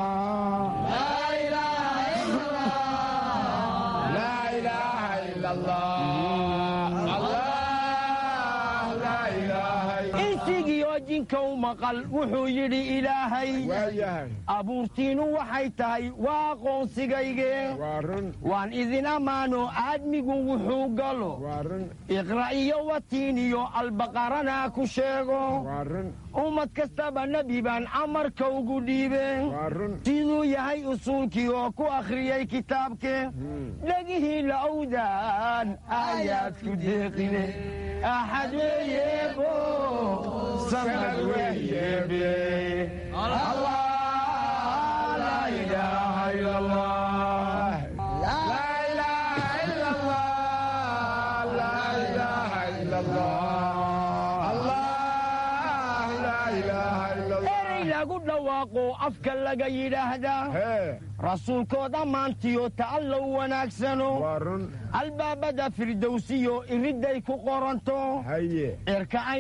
insigiyo jinkow maqal wuxuu yidhi ilaahay abuurtiinu waxay tahay waa aqoonsigayge waan idin ammaano aadmigu wuxuu galo iqra' iyo watiin iyo albaqarana ku sheego ummad kastaba nebi baan amarka ugu dhiibe siduu yahay usuulkii oo ku akhriyey kitaabke dhegihii la owdaan aayaad ku deeqine axad weeyebo samad weeyebe allah laa ilaaha ila allah erey lagu dhawaaqo afka laga yidhaahdaa rasuulkood ammaantiyo ta'allow wanaagsano albaabada firdowsiyo iridday ku qoranto cirka